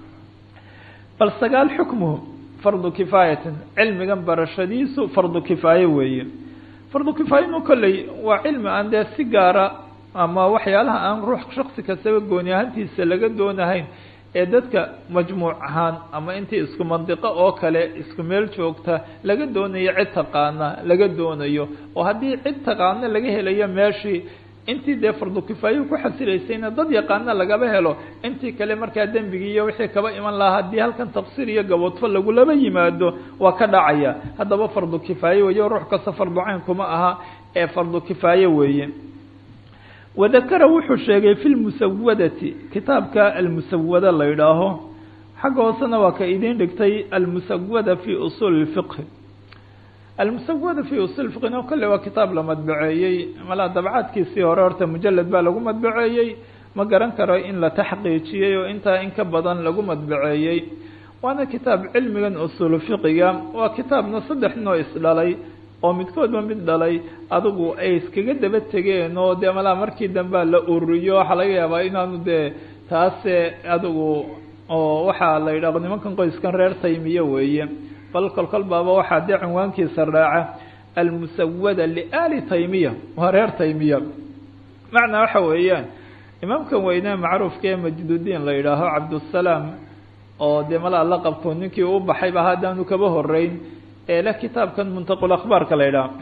bal sagaal xukmuhu fardu kifaayatin cilmigan barashadiisu fardu kifaaye weeye fardu kifaayanu kolley waa cilmi aan dee si gaara ama waxyaalaha aan ruux shaksi kastaba gooni ahaantiisa laga doonahayn ee dadka majmuuc ahaan ama intii isku mandiqo oo kale isku meel joogta laga doonayo cid taqaana laga doonayo oo haddii cid taqaana laga helayo meeshii intii dee fardu kifaayo ku xasilaysayna dad yaqaana lagaba helo intii kale markaa dembigii iyo wixii kaba iman lahaa haddii halkan taqsiir iyo gaboodfo lagulaba yimaado waa ka dhacaya haddaba fardu kifaaye weyo ruux kasta fardu cayn kuma aha ee fardu kifaaye weeye wadakara wuxuu sheegay fi lmusawadati kitaabka almusawada la yidhaaho xagga hoosena waa ka idiin dhigtay almusawada fi usuuli اfiqhi almusawada fi usuul fiqhina kolle waa kitaab la madbaceeyey malaa dabcaadkiisii hore horta mujalad baa lagu madbaceeyey ma garan karo in la taxqiijiyey oo intaa in ka badan lagu madbaceeyey waana kitaab cilmigan usuulu fiqiga waa kitaabna saddex noo isdhalay oo midkoodba mid dhalay adigu ay iskaga daba tegeen oo dee malaa markii dambea la ururiyo waxaa laga yaabaa inaanu dee taase adigu oo waxaa la yidhaah nimankan qoyskan reer taymiye weeye bal kolkol baaba waxaa dee cinwaankiisa raaca almusawada liali taymiya waa reer taymiya macnaa waxa weeyaan imaamkan weyne macruufka ee majdudiin la yidhaaho cabdusalaam oo dee malaa la qabto ninkii u baxayba haddaanu kaba horeyn ee leh kitaabkan muntaqul akhbaarka la yidhaha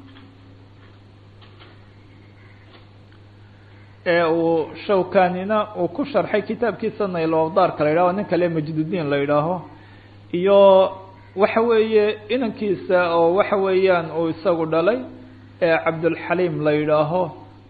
ee uu shawkanina uu ku sharxay kitaabkiisa naylowdaarka la yidhaho nin kale majdudiin la yidhaaho iyo waxa weeye inankiisa oo waxa weeyaan uu isagu dhalay ee cabdulxaliim la yidhaaho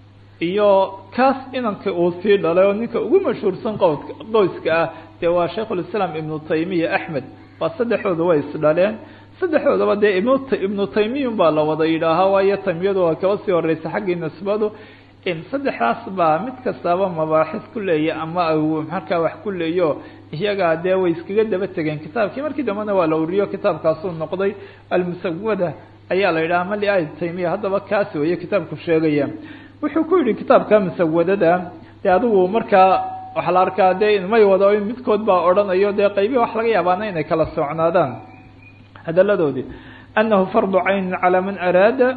iyo kaas inanka uu sii dhalay oo ninka ugu mashhuursan qowska qoyska ah dee waa shaykhulislaam ibnu taymiya axmed waa saddexdooda way isdhaleen saddexdoodaba dee ibn ibnu taymiyun baa la wada yidhaahaa waayo taymiyadu waa kaba sii horeysa xaggii nisbadu in saddexdaas baa mid kastaaba mabaaxis ku leeya ama markaa wax ku leeyo iyagaa dee way iskaga daba tegeen kitaabkii markii dambena waa la uriyo kitaabkaasuu noqday almusawada ayaa la yidhaha mali ay taymiya haddaba kaas weeye kitaabku sheegaya wuxuu ku yidhi kitaabka musawadada dee adigu markaa waxaa la arkaa dee may wado in midkood baa odhanayo dee qaybihi wax laga yaabaana inay kala socnaadaan hadaladoodii anahu fardu caynin calى man araada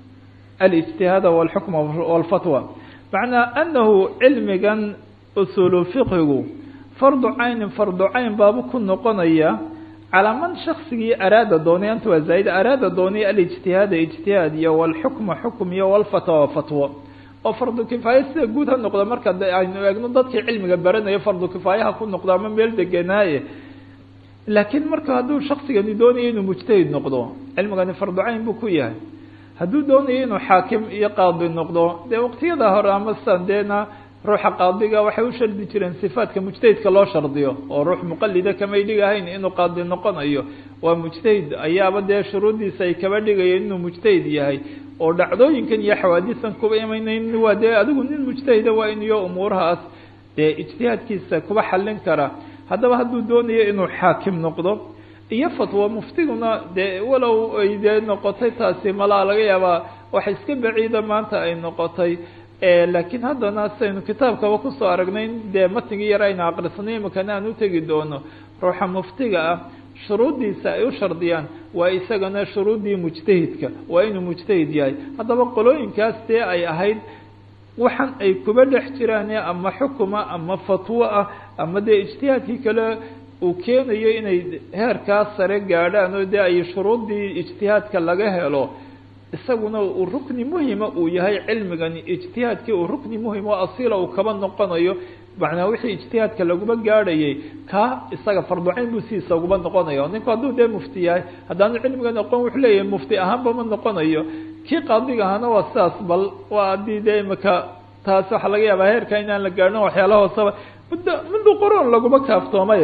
alijtihaad wاlxukm wاlfatwa macnaa anahu cilmigan usuulu fiqhigu fardu caynin fardu cayn baabu ku noqonaya calaa man shaksigii araada doonay anta waa zaaid araada doonay alijtihaada ijtihaad iyo wاlxukma xukm iyo wاlfatwa fatwo oo fardu kifaaye sida guud ha noqdo marka aynu eegno dadkii cilmiga baranayo fardu kifaayaha ku noqdo ama meel degenaaye laakiin marka hadduu shaksigani doonayo inuu mujtahid noqdo cilmigani fardu cayn buu ku yahay hadduu doonayo inuu xaakim iyo qaadi noqdo dee waqtiyada hore ama san deena ruuxa qaadiga waxay u shardi jireen sifaadka mujtahidka loo shardiyo oo ruux muqalida kamay dhigahayn inuu qaadi noqonayo waa mujtahid ayaaba dee shuruuddiisa ay kaba dhigayeen inuu mujtahid yahay oo dhacdooyinkan iyo xawaadisan kuba imaynayn waa dee adigu nin mujtahida waa in iyo umuurahaas dee ijtihaadkiisa kuba xallin kara haddaba hadduu doonayo inuu xaakim noqdo iyo fatwo muftiguna dee walow ay dee noqotay taasi malaa laga yaabaa wax iska baciida maanta ay noqotay laakiin haddana saynu kitaabkaba kusoo aragnay dee matnigii yar aynu aqrisanay imakana aan utegi doono ruuxa muftiga ah shuruuddiisa ay u shardiyaan waa isagana shuruuddii mujtahidka waa inuu mujtahid yahay haddaba qolooyinkaas dee ay ahayd waxan ay kuba dhex jiraan ama xukuma ama fatwo ah ama dee ijtihaadkii kale uu keenayo inay heerkaas sare gaadhaan oo dee ay shuruuddii ijtihaadka laga helo isaguna uu rukni muhima uu yahay cilmigani ijtihaadkii uu rukni muhim oo asiila uu kaba noqonayo macnaa wixii ijtihaadka laguma gaadhayay kaa isaga farducayn buu sidiisa uguma noqonayo ninku hadduu dee mufti yahay haddaanu cilmigan aqoon wuxuu leeyahay mufti ahaanba ma noqonayo kii qaadiga ahana waa sidaas bal waa haddii dee imika taas waxaa laga yaabaa heerka inaan la gaadhin waxyaalaha hoosaba muddo muddo qoroon laguma kaaftoomay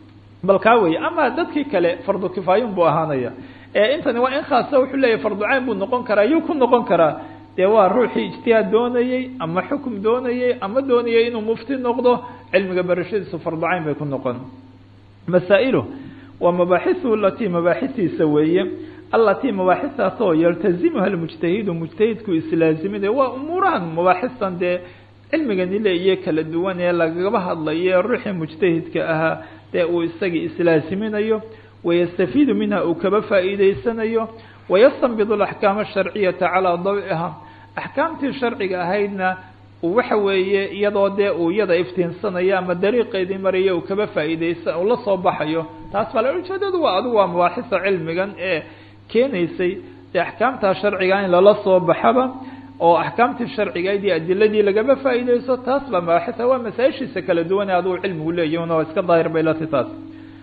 bal kaa weeye ama dadkii kale fardu kifaayun buu ahaanaya ee intani waa in khaasa wuxuu leeyahay farducayn buu noqon karaa yuu ku noqon karaa dee waa ruuxii ijtihaad doonayey ama xukum doonayey ama doonayay inuu mufti noqdo cilmiga barashadiisu farducayn bay ku noqon masaa'ilu waa mabaaxithu alatii mabaaxitiisa weeye alatii mabaaxistaas oo yaltazimuha lmujtahidu mujtahidku islaaziminaya waa umuurahan mabaaxistan dee cilmigani leeyo kala duwan ee lagaba hadlayo ruuxii mujtahidka ahaa dee uu isagii islaaziminayo wayastafiidu minha uu kaba faa'iideysanayo wayastanbidu alaxkaam asharciyata calaa dawciha axkaamtii sharciga ahaydna waxa weeye iyadoo dee uu iyada iftiinsanayo ama dariiqeedii maraya uu kaba faa'iideysa uu la soo baxayo taas baa la ujeedadu waa adigu waa mabaaxisa cilmigan ee keenaysay dee axkaamtaa sharciga in lala soo baxaba oo axkaamtii sharcigayd iyo adiladii lagaba faa'iideyso taas baa mabaaxisa waa masaa-ishiisa kala duwan ee adigu cilmigu leeyahy una iska daahir bay lati taas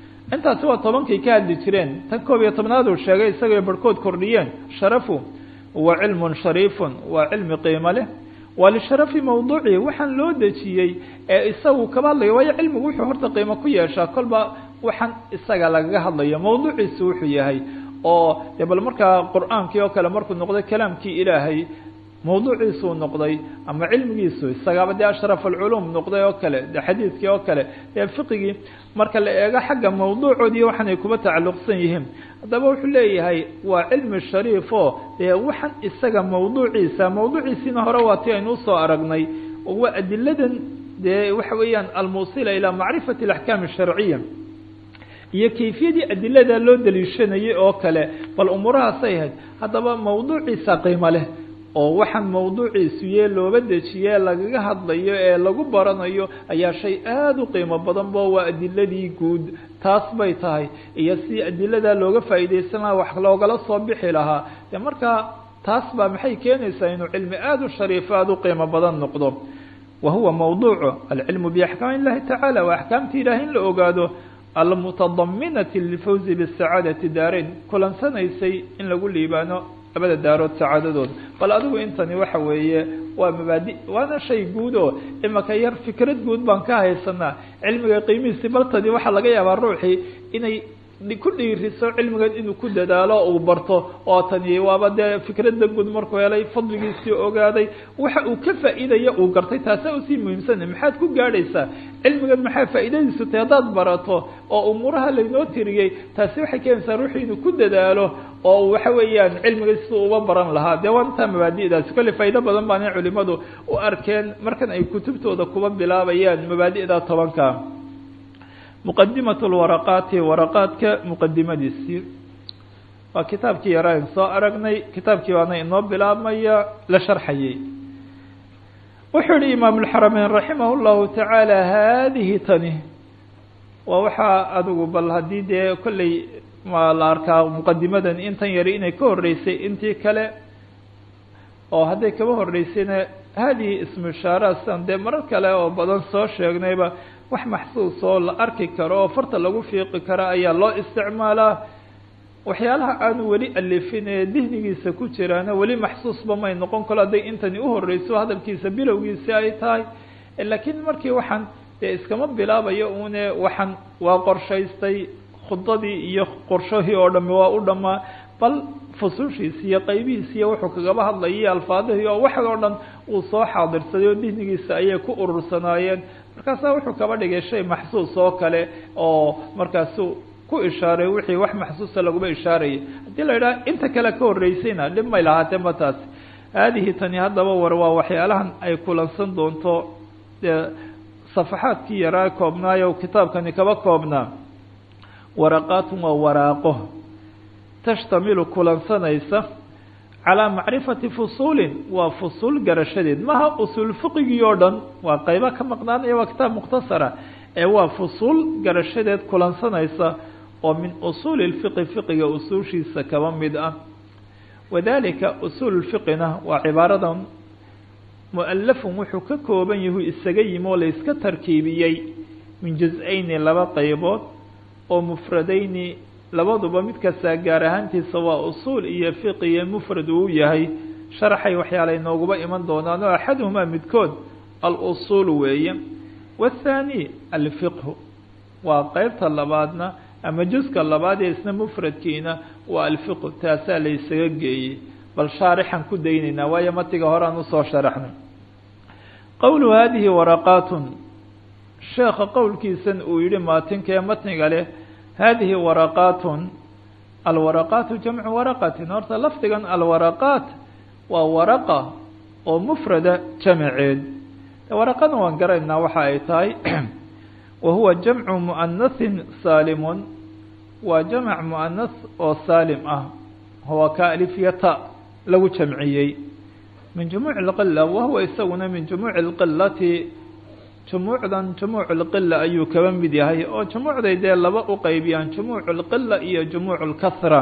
intaasi waa tobankay ka hadli jireen tan koob iyo tobnaad uu sheegay isagao barhkood kordhiyeen sharafu wa cilmun shariifun waa cilmi qiimo leh waa lisharafi mawduucihi waxaan loo dejiyey ee isagu kaba hadlayo waayo cilmigu wuxuu horta qiimo ku yeeshaa kolba waxaan isaga lagaga hadlayo mawduuciisu wuxuu yahay oo de bal markaa qur-aankii oo kale markuu noqday kalaamkii ilaahay mawduuciisuu noqday ama cilmigiisu isagaaba dee ashraf alculuum noqday oo kale de xadiidkii oo kale dee fiqigii marka la eego xagga mawduucoodii waxaanay kuba tacalluqsan yihiin haddaba wuxuu leeyahay waa cilmi shariif oo dee waxaan isaga mawduuciisa mawduuciisiina hore waa ti aynu usoo aragnay oo waa adiladan dee waxa weeyaan almuusila ilaa macrifati alaxkaam asharciya iyo kayfiyadii adilada loo daliishanayay oo kale bal umuurahaasay ahayd haddaba mawduuciisa qiimo leh oo waxaan mawduuciisu yee looba dejiye lagaga hadlayo ee lagu baranayo ayaa shay aada u qiimo badan bo waa adiladii guud taas bay tahay iyo si adilada looga faa'iidaysan lahaa wax loogala soo bixi lahaa de markaa taas baa maxay keenaysaa inuu cilmi aada u shariifo aada u qiimo badan noqdo wa huwa mawduucu alcilmu biaxkaami illahi tacaala waa axkaamta ilaah in la ogaado almutadaminati lilfawzi bisacaadati daarayn kulansanaysay in lagu liibaano labada daarood sacaadadooda bal adigu intani waxa weeye waa mabaadi waana shay guud oo imaka yar fikrad guud baan ka haysanaa cilmiga qiimihiisi baltani waxaa laga yaabaa ruuxii inay ku dhiiriso cilmigan inuu ku dadaalo uu barto oo tani waaba dee fikradda guud markuu helay fadligiisii ogaaday waxa uu ka faa'iidaya uu gartay taasa usii muhiimsana maxaad ku gaadhaysaa cilmigan maxaa faa'iidadiisu tay haddaad barato oo umuuraha laynoo tiriyey taasi waxay keenaysaa ruuxu inuu ku dadaalo oo waxa weeyaan cilmiga siduu uba baran lahaa dee waa intaa mabaadi'daasi kolle faa'ido badan baanay culimadu u arkeen markan ay kutubtooda kuba bilaabayaan mabaadi'da tobanka muqadimat lwaraqaati waraqaadka muqadimadiisii waa kitaabkii yaraan soo aragnay kitaabkii baana inoo bilaabmaya la sharxayay wuxuu yihi imaam اlxarameyn raximah اllahu tacaala haadihi tani waa waxaa adigu bal haddii dee kolley ma la arkaa muqadimadan intan yari inay ka horeysay intii kale oo hadday kaba horeysayna haadihi ismu ishaara sidan dee marar kale oo badan soo sheegnayba wax maxsuus oo la arki karo oo farta lagu fiiqi karo ayaa loo isticmaalaa waxyaalaha aanu weli alifin ee dihnigiisa ku jiraana weli maxsuusba may noqon kalo hadday intani uhoreyso hadalkiisa bilowgiisi ay tahay laakiin markii waxaan dee iskama bilaabayo une waxaan waa qorshaystay khudadii iyo qorshahii oo dhami waa u dhamaa bal fusushiisi iyo qaybihiisi iyo wuxuu kagaba hadlayay alfaadihii oo wax oo dhan uu soo xaadirsaday oo dihnigiisa ayay ku urursanaayeen markaasaa wuxuu kaba dhigay shay maxsuus oo kale oo markaasu ku ishaaray wixii wax maxsuusa laguma ishaarayay haddii la idhaha inta kale ka horeysayna dhib may lahaatee ma taas haadihi tani haddaba war waa waxyaalahan ay kulansan doonto dee safaxaadkii yaraa koobnaayo kitaabkani kaba koobnaa waraqaatun waa waraaqo tashtamilu kulansanaysa calaa macrifati fusuulin waa fusuul garashadeed maha usuul fiqigii oo dhan waa qaybo ka maqnaanaya waa kitaab mukhtasara ee waa fusuul garashadeed kulansanaysa oo min usuuli lfiqi fiqiga usuushiisa kaba mid ah wadalika usuul fiqina waa cibaaradan mualafun wuxuu ka kooban yahu isaga yimi oo la iska tarkiibiyey min juz-ayni laba qaybood oo mufradayni labaduba mid kastaa gaar ahaantiisa waa usuul iyo fiqi iyo mufrad uu yahay sharaxay waxyaalay nooguba iman doonaan oo axaduhumaa midkood alusuul weeye waathaani alfiqhu waa qeybta labaadna ama juska labaad ee isna mufradkiina waa alfiqhu taasaa la isaga geeyey bal shaarixan ku daynaynaa waayo matiga horean usoo sharaxnay qowlu haadihi waraqaatun sheekha qowlkiisan uu yihi maatinka ee matniga leh hadihi waraqaatun alwaraqaatu jamcu waraqatin horta lafdigan alwaraqaat waa waraqa oo mufrada jamaceed waraqana waan garaynaa waxa ay tahay wa huwa jamcu muanahin saalimun waa jamac muanas oo saalim ah huwa ka alifyata lagu jamciyey min jumuuc اlqila wahuwa isaguna min jumuuci اlqilati jumuucdan jumuuc اlqila ayuu kaba mid yahay oo jumuucday dee laba u qeybiyaan jumuuc اlqila iyo jumuuc اlkahra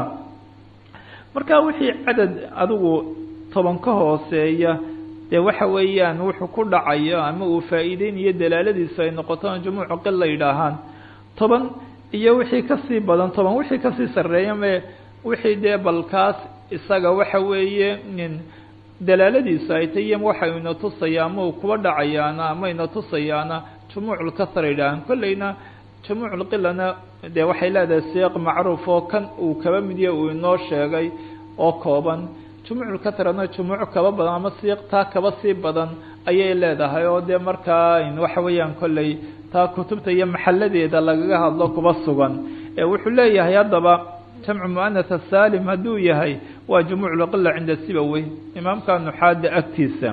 marka wixii cadad adigu toban ka hooseeya dee waxa weeyaan wuxuu ku dhacayo ama uu faa'iideynayo dalaaladiisu ay noqoto jumuucu qila yidhaahaan toban iyo wixii kasii badan toban wixii kasii sarreeya me wixii dee balkaas isaga waxa weeye dalaaladiisu ay tay waxa ina tusaya ama uu kuba dhacayaana ama ina tusayaana jumuuculkasra yidhaahan kolleyna jumuuculqilana dee waxay leedahay siiq macruuf oo kan uu kaba midiya uu inoo sheegay oo kooban jumuuculkasrana jumuuc kaba badan ama siiq taa kaba sii badan ayay leedahay oo dee markaa waxa weeyaan kolley taa kutubta iyo maxaladeeda lagaga hadlo kuba sugan ee wuxuu leeyahay haddaba jamcu muanath salim hadduu yahay waa jumuuculqila cinda sibawey imaamka nuxaada agtiisa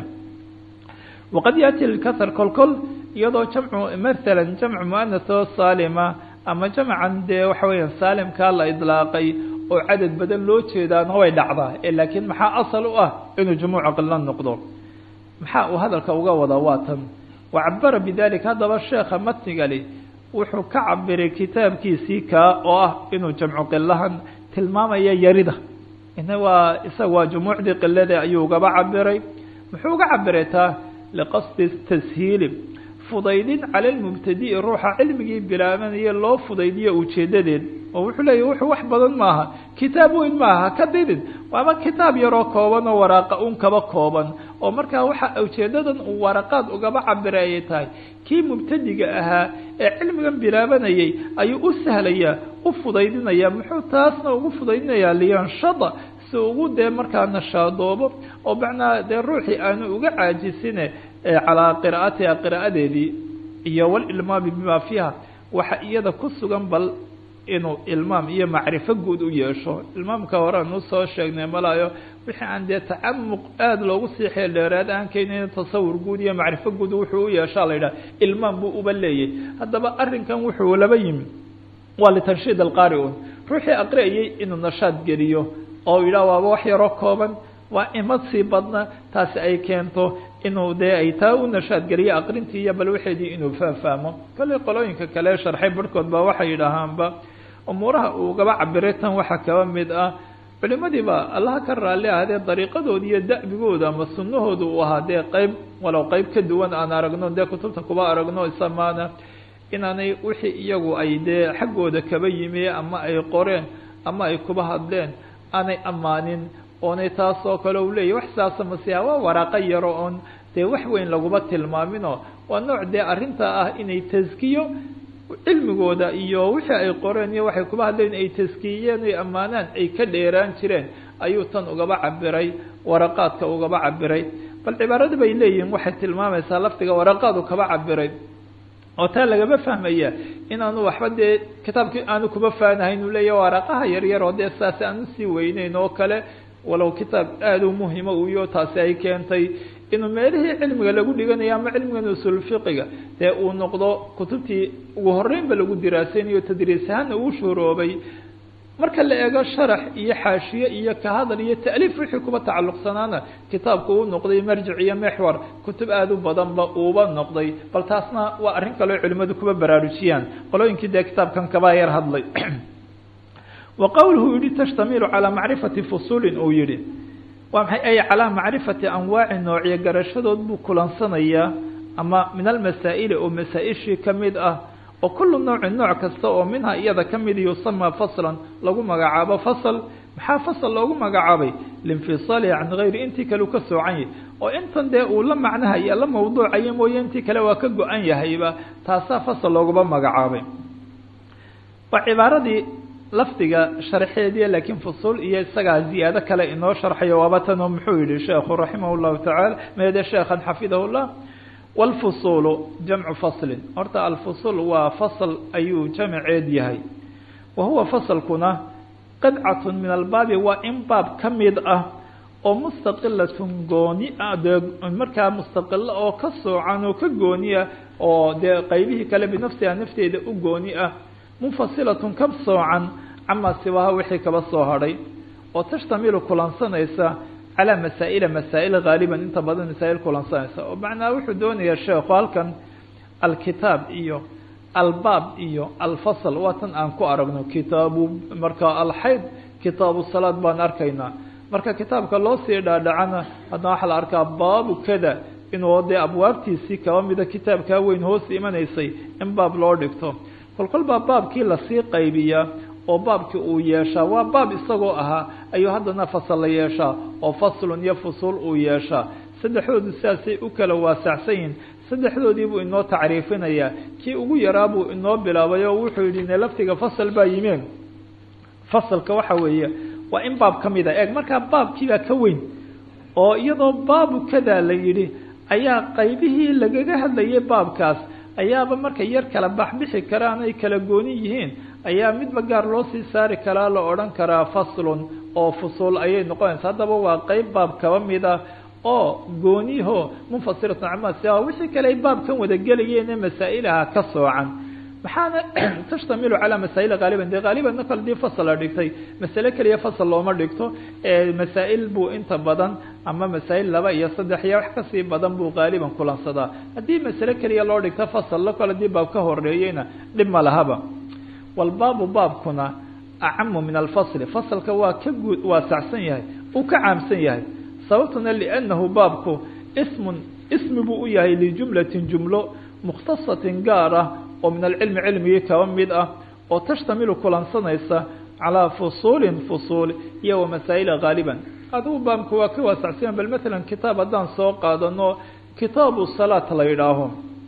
waqad yaati lkasr kol kol iyadoo jamcu maala jamcu muanath oo saalima ama jamcan dee waxa weeyaan saalimkaa la idlaaqay oo cadad badan loo jeedaana way dhacdaa laakiin maxaa asal u ah inuu jumuuc qilo noqdo maxaa uu hadalka uga wadaa waa tan wacabara bidalika haddaba sheekha matnigali wuxuu ka cabiray kitaabkiisii kaa oo ah inuu jamcu qilahan tilmaamaya yarida ina waa isaga waa jumuucdii qilada ayuu ugaba cabiray muxuu uga cabiray taa liqasdi tashiili fudaydin cala lmubtadi'i ruuxa cilmigii bilaabanaya loo fudaydiyo ujeedadeed oo wuxuu leeyahy wuxuu wax badan maaha kitaab weyn maaha ka didin waaba kitaab yaroo kooban oo waraaqa un kaba kooban oo markaa waxa ujeedadan uu waraqaad ugaba cabiray ayay tahay kii mubtadiga ahaa ee cilmigan bilaabanayay ayuu u sahlayaa u fudaydinaya muxuu taasna ugu fudaydinayaa liyanshada si ugu dee markaa nashaadoobo oo macnaa dee ruuxii aanu uga caajisine calaa qiraa'atiha qiraa'adeedii iyo walilmaami bima fiiha waxa iyada ku sugan bal inuu ilmaam iyo macrifo guud u yeesho ilmaamka hore aan usoo sheegnay malayo wixii aan dee tacamuq aada loogu sii xeeldheeraad aan keenin tasawur guud iyo macrifo guud wuxuu u yeeshaa la yidhaha ilmaam buu uba leeyay haddaba arrinkan wuxuu laba yimi waa litanshiid alqaari un ruuxii aqri'ayay inuu nashaad geliyo oo yidhaha waaba wax yaroo kooban waa imad sii badna taasi ay keento inuu dee ay taa u nashaad geliyo aqrintii iyo bal waxeedii inuu faahfaahmo kolley qolooyinka kale sharxay barhkood ba waxay yidhaahaanba umuuraha uu gaba cabiray tan waxaa kaba mid ah culimadii ba allaha ka raalli ahdee dariiqadooda iyo da'bigooda ama sunnahooda uu ahaa dee qeyb walow qeyb ka duwan aan aragno dee kutubta kuba aragno isamaana inaanay wixii iyagu ay dee xaggooda kaba yimi ama ay qoreen ama ay kuba hadleen aanay ammaanin oonay taas oo kale u leeyahy wax saasa masiha waa waraaqo yaro oon dee wax weyn laguma tilmaaminoo waa nooc dee arrinta ah inay taskiyo cilmigooda iyo wixii ay qoreen iyo waxay kuba hadleen ay taskiyeen ay ammaanaan ay ka dheeraan jireen ayuu tan ugaba cabiray waraqaadka ugaba cabiray bal cibaarada bay leeyihiin waxay tilmaamaysaa lafdiga waraqaadu kaba cabiray oo taa lagama fahmaya inaanu waxba dee kitaabkii aanu kuba faanahayn uu leeyahy waraqaha yaryar oo dee saasi aan usii weyneyn oo kale walow kitaab aada u muhima uyo taasi ay keentay inuu meelihii cilmiga lagu dhiganayo ama cilmigan usulfiqiga dee uu noqdo kutubtii ugu horeynba lagu diraasaynayo tadriis ahaana uu shuroobay marka la eego sharax iyo xaashiye iyo kahadal iyo ta'liif wixii kuba tacalluqsanaana kitaabku uu noqday marjic iyo mexwar kutub aada u badanba uuba noqday bal taasna waa arrin kaleo culimadu kuba baraarujiyaan qolooyinkii dee kitaabkan kaba yar hadlay wa qowluhu yihi tashtamilu calaa macrifati fusuulin uu yihi waa maxay ay calaa macrifati anwaaci noocyo garashadood buu kulansanayaa ama min almasaa'ili oo masaa-ishii ka mid ah oo kullu noocin nooc kasta oo minha iyada ka mid yusamaa faslan lagu magacaabo fasl maxaa fasl loogu magacaabay liinfisaalihi can gayri intii kale uu ka soocan yahay oo intan dee uu la macnahaya la mawduucaya mooye intii kale waa ka go-an yahayba taasaa fasl looguma magacaabay waa cibaaradii lafdiga sharxeediya laakiin fusuul iyo isagaa ziyaado kale inoo sharxayo waaba tanoo muxuu yihi sheekhu raximah llahu tacaala meede sheekhan xafidahu llah wاlfusuulu jamcu faslin horta alfusul waa fasl ayuu jamceed yahay wa huwa faslkuna qidcatun min albaabi waa in baab ka mid ah oo mustaqilatun gooni ah dee markaa mustaqilo oo ka soocan oo ka gooni ah oo dee qeybihii kale binafsiha nafteeda u gooni ah munfasilatun ka soocan camaa siwaha wixii kaba soo hadhay oo tashtamilu kulansanaysa calaa masaa'ila masaa'il haaliban inta badan masaa'il kulansanaysa oo macnaa wuxuu doonayaa sheekhu halkan alkitaab iyo albaab iyo alfasl waa tan aan ku aragno kitaabu marka alxayd kitaabu salaad baan arkaynaa marka kitaabka loo sii dhaadhacana haddana waxaa la arkaa baabu kada inuu dee abwaabtiisii kaba mida kitaabkaa weyn hoos imanaysay in baab loo dhigto kolkol baa baabkii lasii qaybiyaa oo baabkii uu yeeshaa waa baab isagoo ahaa ayuu haddana fasal la yeeshaa oo faslun iyo fusuul uu yeeshaa saddexdoodu sidaasay u kala waasacsan yihin saddexdoodii buu inoo tacriifinayaa kii ugu yaraa buu inoo bilaabay oo wuxuu yidhi ne laftiga fasal baa yimeen fasalka waxa weeye waa in baab ka mid a eeg markaa baabkiibaa ka weyn oo iyadoo baabu kadaa la yidhi ayaa qaybihii lagaga hadlayay baabkaas ayaaba markay yar kala baxbixi karaan ay kala gooni yihiin ayaa midba gaar loo sii saari karaa la odhan karaa faslun oo fusuul ayay noqonaysa haddaba waa qeyb baab kaba mid ah oo gooniho munfasilatun cama siwa wixii kale ay baabkan wada gelayeene masaa'ilaha ka soocan maxaana tashtamilu calaa masaa'il haaliban dee haalibanna kale dii fasal la dhigtay masale keliya fasal looma dhigto masaa'il buu inta badan ama masaa'il laba iyo saddex iyo wax kasii badan buu haaliban kulansadaa haddii masale keliya loo dhigto fasal la kale dii baab ka horeeyeyna dhib ma lahaba walbaabu baabkuna acamu min alfasli fasalka waa ka guud waasacsan yahay uu ka caamsan yahay sababtuna liannahu baabku ismun ismi buu u yahay lijumlatin jumlo mukhtasatin gaar ah oo min alcilmi cilmigii kaba mid ah oo tashtamilu kulansanaysa calaa fusuulin fusuul iyo wa masaa'ila haaliban adigu baabku waa ka waasacsan bal matalan kitaab haddaan soo qaadano kitaabu salaat la yidhaaho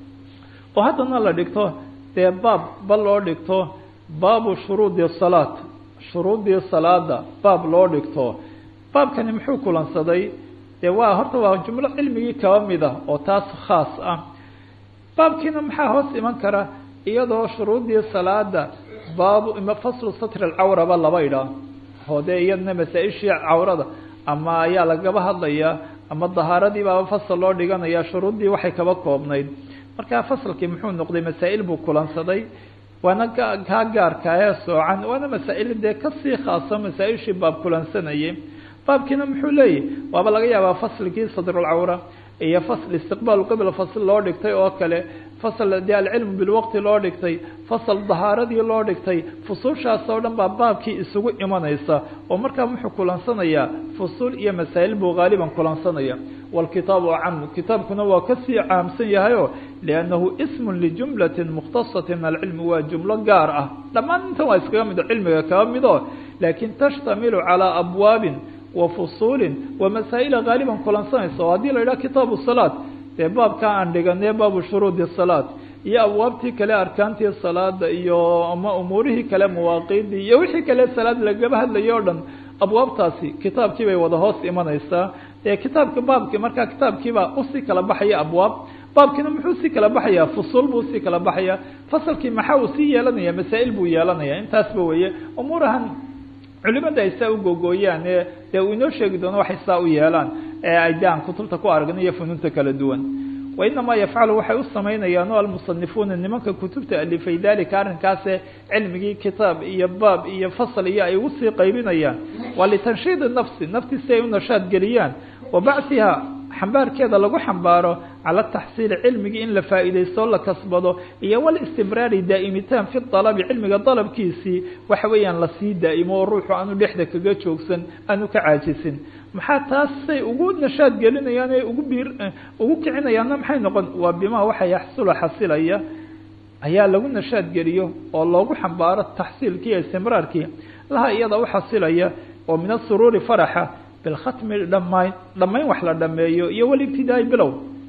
oo haddana la dhigto dee baab bal loo dhigto baabu shuruudi salaat shuruudii salaada baab loo dhigto baabkani muxuu kulansaday dee waa horta waa jumlo cilmigii kaba mid ah oo taas khaas ah baabkiina maxaa hoos iman kara iyadoo shuruudii salaada baabu ima faslu satri alcawraba laba idhaa oo dee iyadna masaa-ishii cawrada ama ayaa lagaba hadlayaa ama dahaaradii baaba fasal loo dhiganaya shuruuddii waxay kaba koobnayd markaa fasalkii muxuu noqday masaa'il buu kulansaday waana kaa gaarka ee soocan waana masaa-il dee kasii khaaso masaa-ishii baab kulansanayay baabkiina muxuu leeyahy waaba laga yaabaa fasligii sadrulcawra iyo fasl istiqbaal qibla fasl loo dhigtay oo kale fasl dee alcilmu bilwaqti loo dhigtay fasal dahaaradii loo dhigtay fusuushaas oo dhan baa baabkii isugu imanaysa oo markaa wuxuu kulansanayaa fusuul iyo masaa'il buu haaliban kulansanaya wاlkitaabu acamu kitaabkuna waa kasii caamsan yahayo liannahu ismun lijumlatin mukhtasatin min alcilmi waa jumlo gaar ah dhammaan intan waa iskaga mid cilmiga kaga mido laakin tashtamilu calaa abwaabin wa fusuulin wa masaa'ila haaliban kulansanaysa oo haddii la yidhaha kitaabu salaat dee baabkaa aan dhiganee baabu shuruudi salaat iyo abwaabtii kale arkaantii salaada iyo ama umuurihii kale mawaaqiidii iyo wixii kale salaad lagaba hadlayo o dhan abwaabtaasi kitaabkii bay wada hoos imanaysaa ee kitaabka baabki markaa kitaabkiibaa usii kala baxaya abwaab baabkiina muxuu sii kala baxayaa fusuul buu usii kala baxaya fasalkii maxaa uu sii yeelanaya masaa'il buu yeelanaya intaasba weeye umuurahan culimada ay saa u gogooyaan ee dee uu inoo sheegi doono waxay saa u yeelaan ee ay de aan kutubta ku aragna iyo funuunta kala duwan wainamaa yafcalu waxay u samaynayaan o almusanifuuna nimanka kutubta alifay dalika arrinkaase cilmigii kitaab iyo baab iyo fasal iyo ay ugu sii qaybinayaan waa litanshiidi nafsi nafti si ay u nashaad geliyaan wa bacsiha xambaarkeeda lagu xambaaro cala taxsiili cilmigii in la faa'iidaysto la kasbado iyo walistimraari daa'imitaan fi dalabi cilmiga dalabkiisii waxa weeyaan lasii daa'imo oo ruuxu aanu dhexda kaga joogsan aanu ka caajisin maxaa taas say ugu nashaad gelinayaan ee ugu biir ugu kicinayaanna maxay noqon waa bimaa waxa yaxsula xasilaya ayaa lagu nashaad geliyo oo loogu xambaaro taxsiilkii iyo istimraarkii laha iyada u xasilaya oo min asuruuri faraxa bilkhatmi dhamayn dhammayn wax la dhameeyo iyo walibtidaai bilow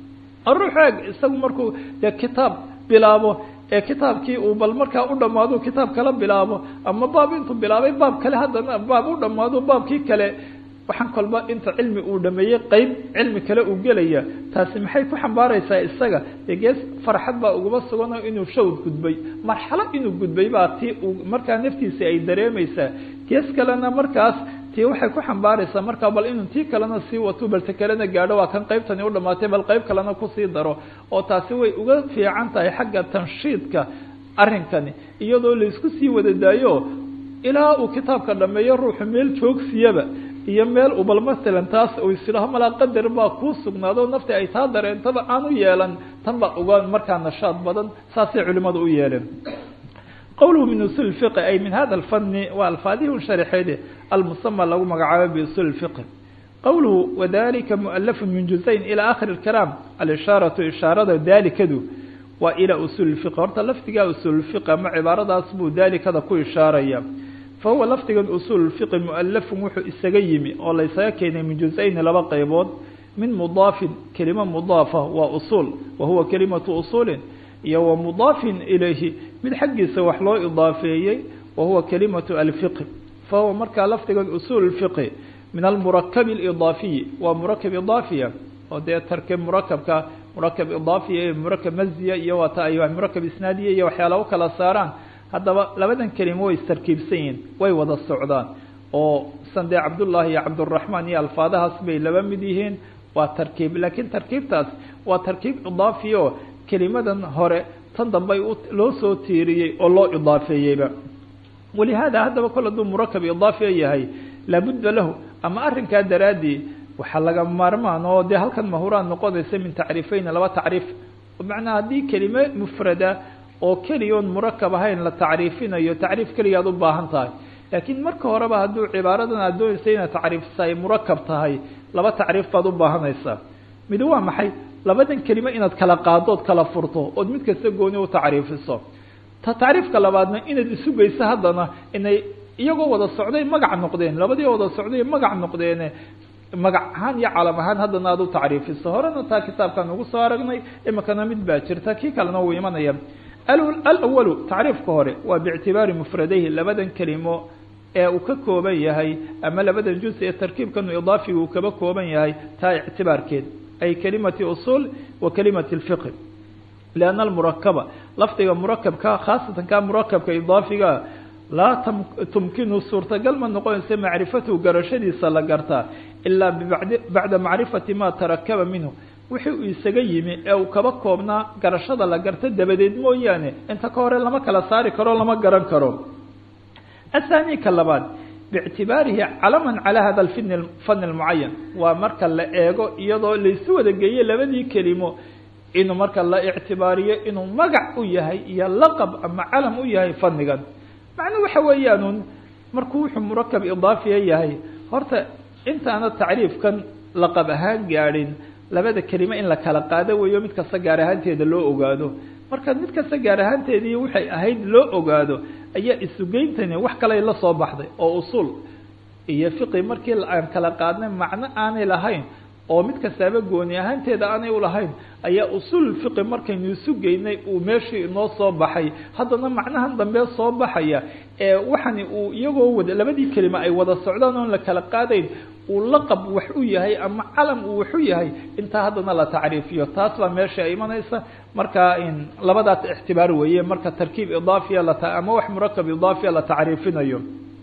ruux eeg isagu markuu dee kitaab bilaabo ee kitaabkii uu bal markaa u dhamaado kitaab kala bilaabo ama baab intuu bilaabay baab kale haddana baab u dhamaado baabkii kale waxaan kolba inta cilmi uu dhameeyey qeyb cilmi kale uu gelaya taasi maxay ku xambaaraysaa isaga dee gees farxad baa ugaba suganoo inuu shawd gudbay marxalo inuu gudbay baa tii uu markaa naftiisa ay dareemaysaa gees kalena markaas tii waxay ku xambaaraysaa markaa bal inuu tii kalena sii wato balse kalena gaadho waa kan qeybtani u dhamaatay bal qeyb kalena kusii daro oo taasi way uga fiican tahay xagga tanshiidka arrinkani iyadoo laisku sii wada daayo ilaa uu kitaabka dhameeyo ruuxu meel joogsiyaba iyo meel u bal masalan taas uu isidhaho malaa qadar baa kuu sugnaado nafti ay taa dareentaba aan u yeelan tan baa uga markaa nashaad badan saasay culimadu u yeeleen qowluhu min usul fiqi ay min hada alfani waa alfaadihi sharxeede almusama lagu magacaabo biusul fiqi qowluhu wadalika mualafun min juzayn ilى akhiri اkalaam alishaaratu ishaarada dalikadu waa ilى usul fiqi horta lafdigaa usul fiqi ama cibaaradaas buu dalikada ku ishaaraya fahuwa lafdigan usuul fiqi mualafun wuxuu isaga yimi oo la ysaga keenay min juz-ayni laba qaybood min mudaafin kelima mudaafa waa usuul wa huwa kelimatu usuulin iyo wa mudaafin ilayhi mid xaggiisa wax loo idaafeeyey wa huwa kelimatu alfiqi fahuwa markaa lafdigan usuul fiqi min almurakab alidaafiyi waa murakab idaafiya oo dee tarkib murakabka murakab idaafiya iyo murakab masdiya iyo waata ay murakab isnaadiya iyo waxyaala u kala saaraan haddaba labadan kelimo way istarkiibsan yihiin way wada socdaan oo sandee cabdullaahi iyo cabduraxmaan iyo alfaadahaas bay laba mid yihiin waa tarkiib laakiin tarkiibtaas waa tarkiib idaafi oo kelimadan hore tan dambey loo soo tiiriyey oo loo idaafeeyeyba walihaada haddaba kol hadduu murakab idaafiya yahay laabudda lahu ama arrinkaa daraaddii waxaa laga maarmaan oo dee halkan mahuraan noqonaysa min tacriifeyna laba tacriif macnaa haddii kelime mufrada oo keliyoon murakab ahayn la tacriifinayo tacriif keligaad u baahan tahay laakiin marka horeba hadduu cibaaradan aad doonaysa inaad tacriifisa ay murakab tahay laba tacriif baad u baahanaysaa midi waa maxay labadan kelime inaad kala qaado ood kala furto ood mid kasta gooni u tacriifiso ta tacriifka labaadna inaad isugeyso haddana inay iyagoo wada socday magac noqdeen labadii wada socday magac noqdeene magac ahaan iyo calam ahaan haddana aad u tacriifiso horena taa kitaabkaan ugu soo aragnay imikana mid baa jirta kii kalena wuu imanaya alawalu tacriifka hore waa biictibaari mufradayhi labadan kelimo ee uu ka kooban yahay ama labadan juz ee tarkiibkanu idaafiga uu kaba kooban yahay taa ictibaarkeed ay kelimati usuul wa kelimati lfiqi lianna almurakaba lafdiga murakabka khaasatan ka murakabka idaafiga laa tumkinu suurtagal ma noqonaysa macrifatuhu garashadiisa la gartaa ilaa bacda macrifati ma tarakaba minhu wixii uu isaga yimi ee uu kaba koobnaa garashada la garta dabadeed mooyaane inta ka hore lama kala saari karo lama garan karo athani ka labaad biictibaarihi calaman calaa hada fin fan lmucayan waa marka la eego iyadoo laysu wada geeye labadii kelimo inuu marka la ictibaariyo inuu magac u yahay iyo laqab ama calam u yahay fanigan macnuu waxa weeyaanun markuu wuxuu murakab idaafiya yahay horta intaana tacriifkan laqab ahaan gaadhin labada kelime in la kala qaado weeyo mid kasta gaar ahaanteeda loo ogaado marka mid kasta gaar ahaanteedii waxay ahayd loo ogaado ayaa isugeyntani wax kaley la soo baxday oo usuul iyo fiqi markii aan kala qaadnay macno aanay lahayn oo mid kastaaba gooni ahaanteeda aanay ulahayn ayaa usuul fiqi markaynu isu geynay uu meeshii inoo soo baxay haddana macnahan dambe soo baxaya ee waxani uu iyagoo wada labadii kelima ay wada socdaan oon la kala qaadayn uu laqab wax u yahay ama calam uu wax u yahay intaa haddana la tacriifiyo taas baa meesha ay imanaysa marka in labadaas ictibaar weeye marka tarkiib idaafiya la ama wax murakab idaafiya la tacriifinayo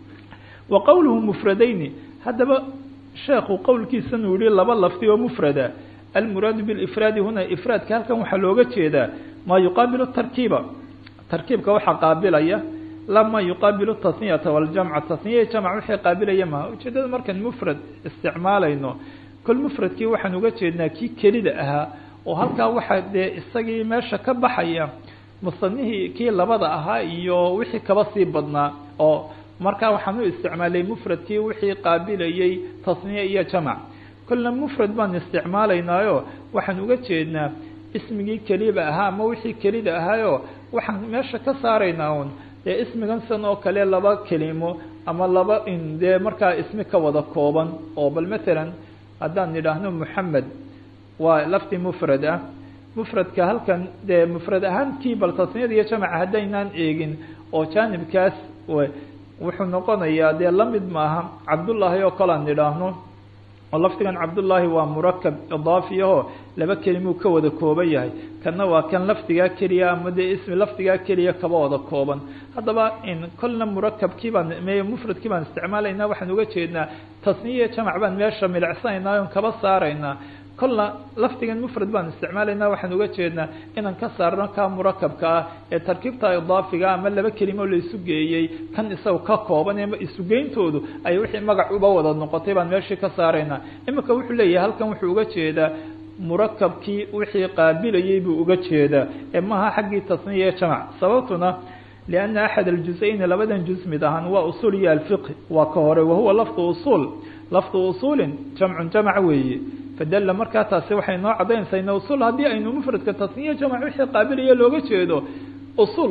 wa qowluhu mufradayni haddaba sheekhu qowlkiisan uu yihi laba lafdi oo mufrada almuraadu bilifraadi huna ifraadka halkan waxaa looga jeedaa maa yuqaabilu tarkiiba tarkiibka waxaa qaabilaya lama yuqaabilu tasniyata waljamca tasniya jamc wixii qaabilaya maha ujeedada markaan mufrad isticmaalayno kol mufradkii waxaan uga jeednaa kii kelida ahaa oo halkaa waxaa dee isagii meesha ka baxaya musanihii kii labada ahaa iyo wixii kaba sii badnaa oo markaa waxaan u isticmaalay mufradkii wixii qaabilayay tasniye iyo jamc kolna mufrad baan isticmaalaynaayo waxaan uga jeednaa ismigii keliba ahaa ama wixii kelida ahaayo waxaan meesha ka saaraynaa un dee ismigan san oo kale laba kelimo ama laba in dee markaa ismi ka wada kooban oo bal matalan haddaan nidhaahno moxamed waa lafdi mufrad ah mufradka halkan dee mufrad ahaantii bal tasniyada iyo jamca haddaynaan eegin oo jaanibkaas wuxuu noqonayaa dee lamid maaha cabdullaahi oo kale aan nidhaahno oo lafdigan cabdullaahi waa murakab idaafi aho laba kelimuu ka wada kooban yahay kanna waa kan lafdigaa keliya ama dee ismi lafdigaa keliya kaba wada kooban haddaba in kolna murakabkii baan me mufradkii baan isticmaalaynaa waxaan uga jeednaa tasniya jamac baan meesha milicsanaynaa on kaba saaraynaa kolna lafdigan mufrad baan isticmaalaynaa waxaan uga jeednaa inaan ka saarno ka murakabka ah ee tarkiibta idaafiga ama laba kelimo la isu geeyey kan isaga ka kooban ama isugeyntoodu ay wixii magac uba wada noqotay baan meeshii ka saaraynaa iminka wuxuu leeyahay halkan wuxuu uga jeedaa murakabkii wixii qaabilayay buu uga jeedaa ee maha xaggii tasniya ee jamac sababtuna lianna axad aljuz-ayni labadan juz mid ahaan waa usuul iyo alfiqhi waa ka hore wahuwa lafdu usuul lafdu usuulin jamcun jamac weeye fadalla markaa taasi waxay noo caddaynaysaa ina usuul haddii aynu mufradka tasniya jamac wixii qaabilaya looga jeedo usuul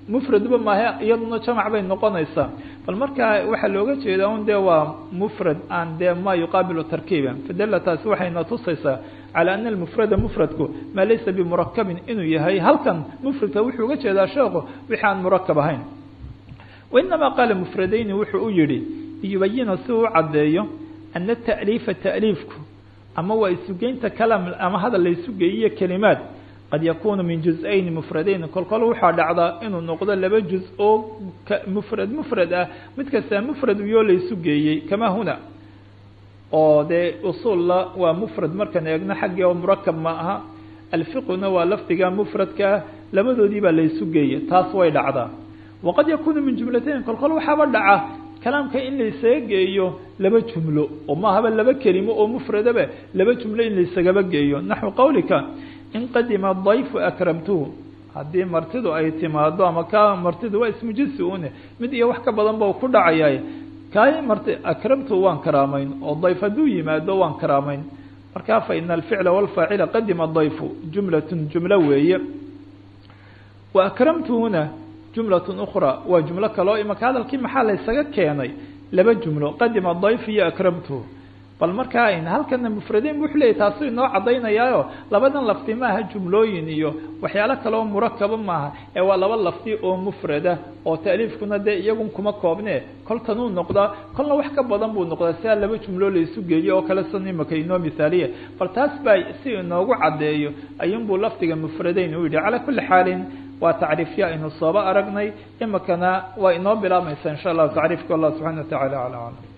mufradba maahe iyaduna jamac bay noqonaysaa bal markaa waxaa looga jeedaa un dee waa mufrad aan dee ma yuqaabilu tarkiiba fadala taasi waxayna tusaysaa calى ana almufrada mufradku maa laysa bimurakabin inuu yahay halkan mufradka wuxuu uga jeedaa sheekhu wixi aan murakab ahayn wainamaa qaala mufradayni wuxuu u yihi liyubayina si uu u caddeeyo ana ta'liifa ta'liifku ama waa isugeynta kalaam ama hadal la isugeeyiyo kelimaad qad yakunu min juz-ayni mufradayn kolkol waxaa dhacdaa inuu noqdo laba juz oo mufrad mufrad ah mid kastaa mufrad uyoo la isu geeyey kama huna oo dee usuulla waa mufrad markaan eegno xaggii oo murakab ma aha alfiquna waa lafdiga mufradkaa labadoodii baa la isu geeyey taas way dhacdaa waqad yakunu min jumlatayn kolkol waxaaba dhaca kalaamka in laysaga geeyo laba jumlo oo maahaba laba kelimo oo mufradaba laba jumlo in laysagaba geeyo naxwu qawlika in qadima dayfu akramtuhu haddii martidu ay timaado ama ka martidu waa ismu jinsi une mid iyo wax ka badan ba ku dhacaya kaay marti akramtuhu waan karaamayn oo dayf hadduu yimaado waan karaamayn markaa fa ina alficla walfaacila qadima dayfu jumlatun jumlo weeye wa akramtuhuna jumlatun ukhra waa jumlo kaloo imaka hadalkii maxaa laysaga keenay laba jumlo qadima dayf iyo akramtuhu bal markaa ayn halkana mufradayn wuxuu leeyay taasu inoo caddaynayaayo labadan lafdi maaha jumlooyin iyo waxyaalo kale oo murakaba maaha ee waa laba lafdi oo mufrada oo ta'liifkuna dee iyagun kuma koobne koltanuu noqdaa kolna wax ka badan buu noqdaa sidaa laba jumloo la isu geeyo oo kale san imaka inoo mithaaliya bal taas baa si inoogu caddeeyo ayuunbuu lafdiga mufradayn u yidhi calaa kulli xaalin waa tacriifya aynu sooba aragnay imakana waa inoo bilaamaysa insha allahu tacriifka allah subxana wa tacala ala aclam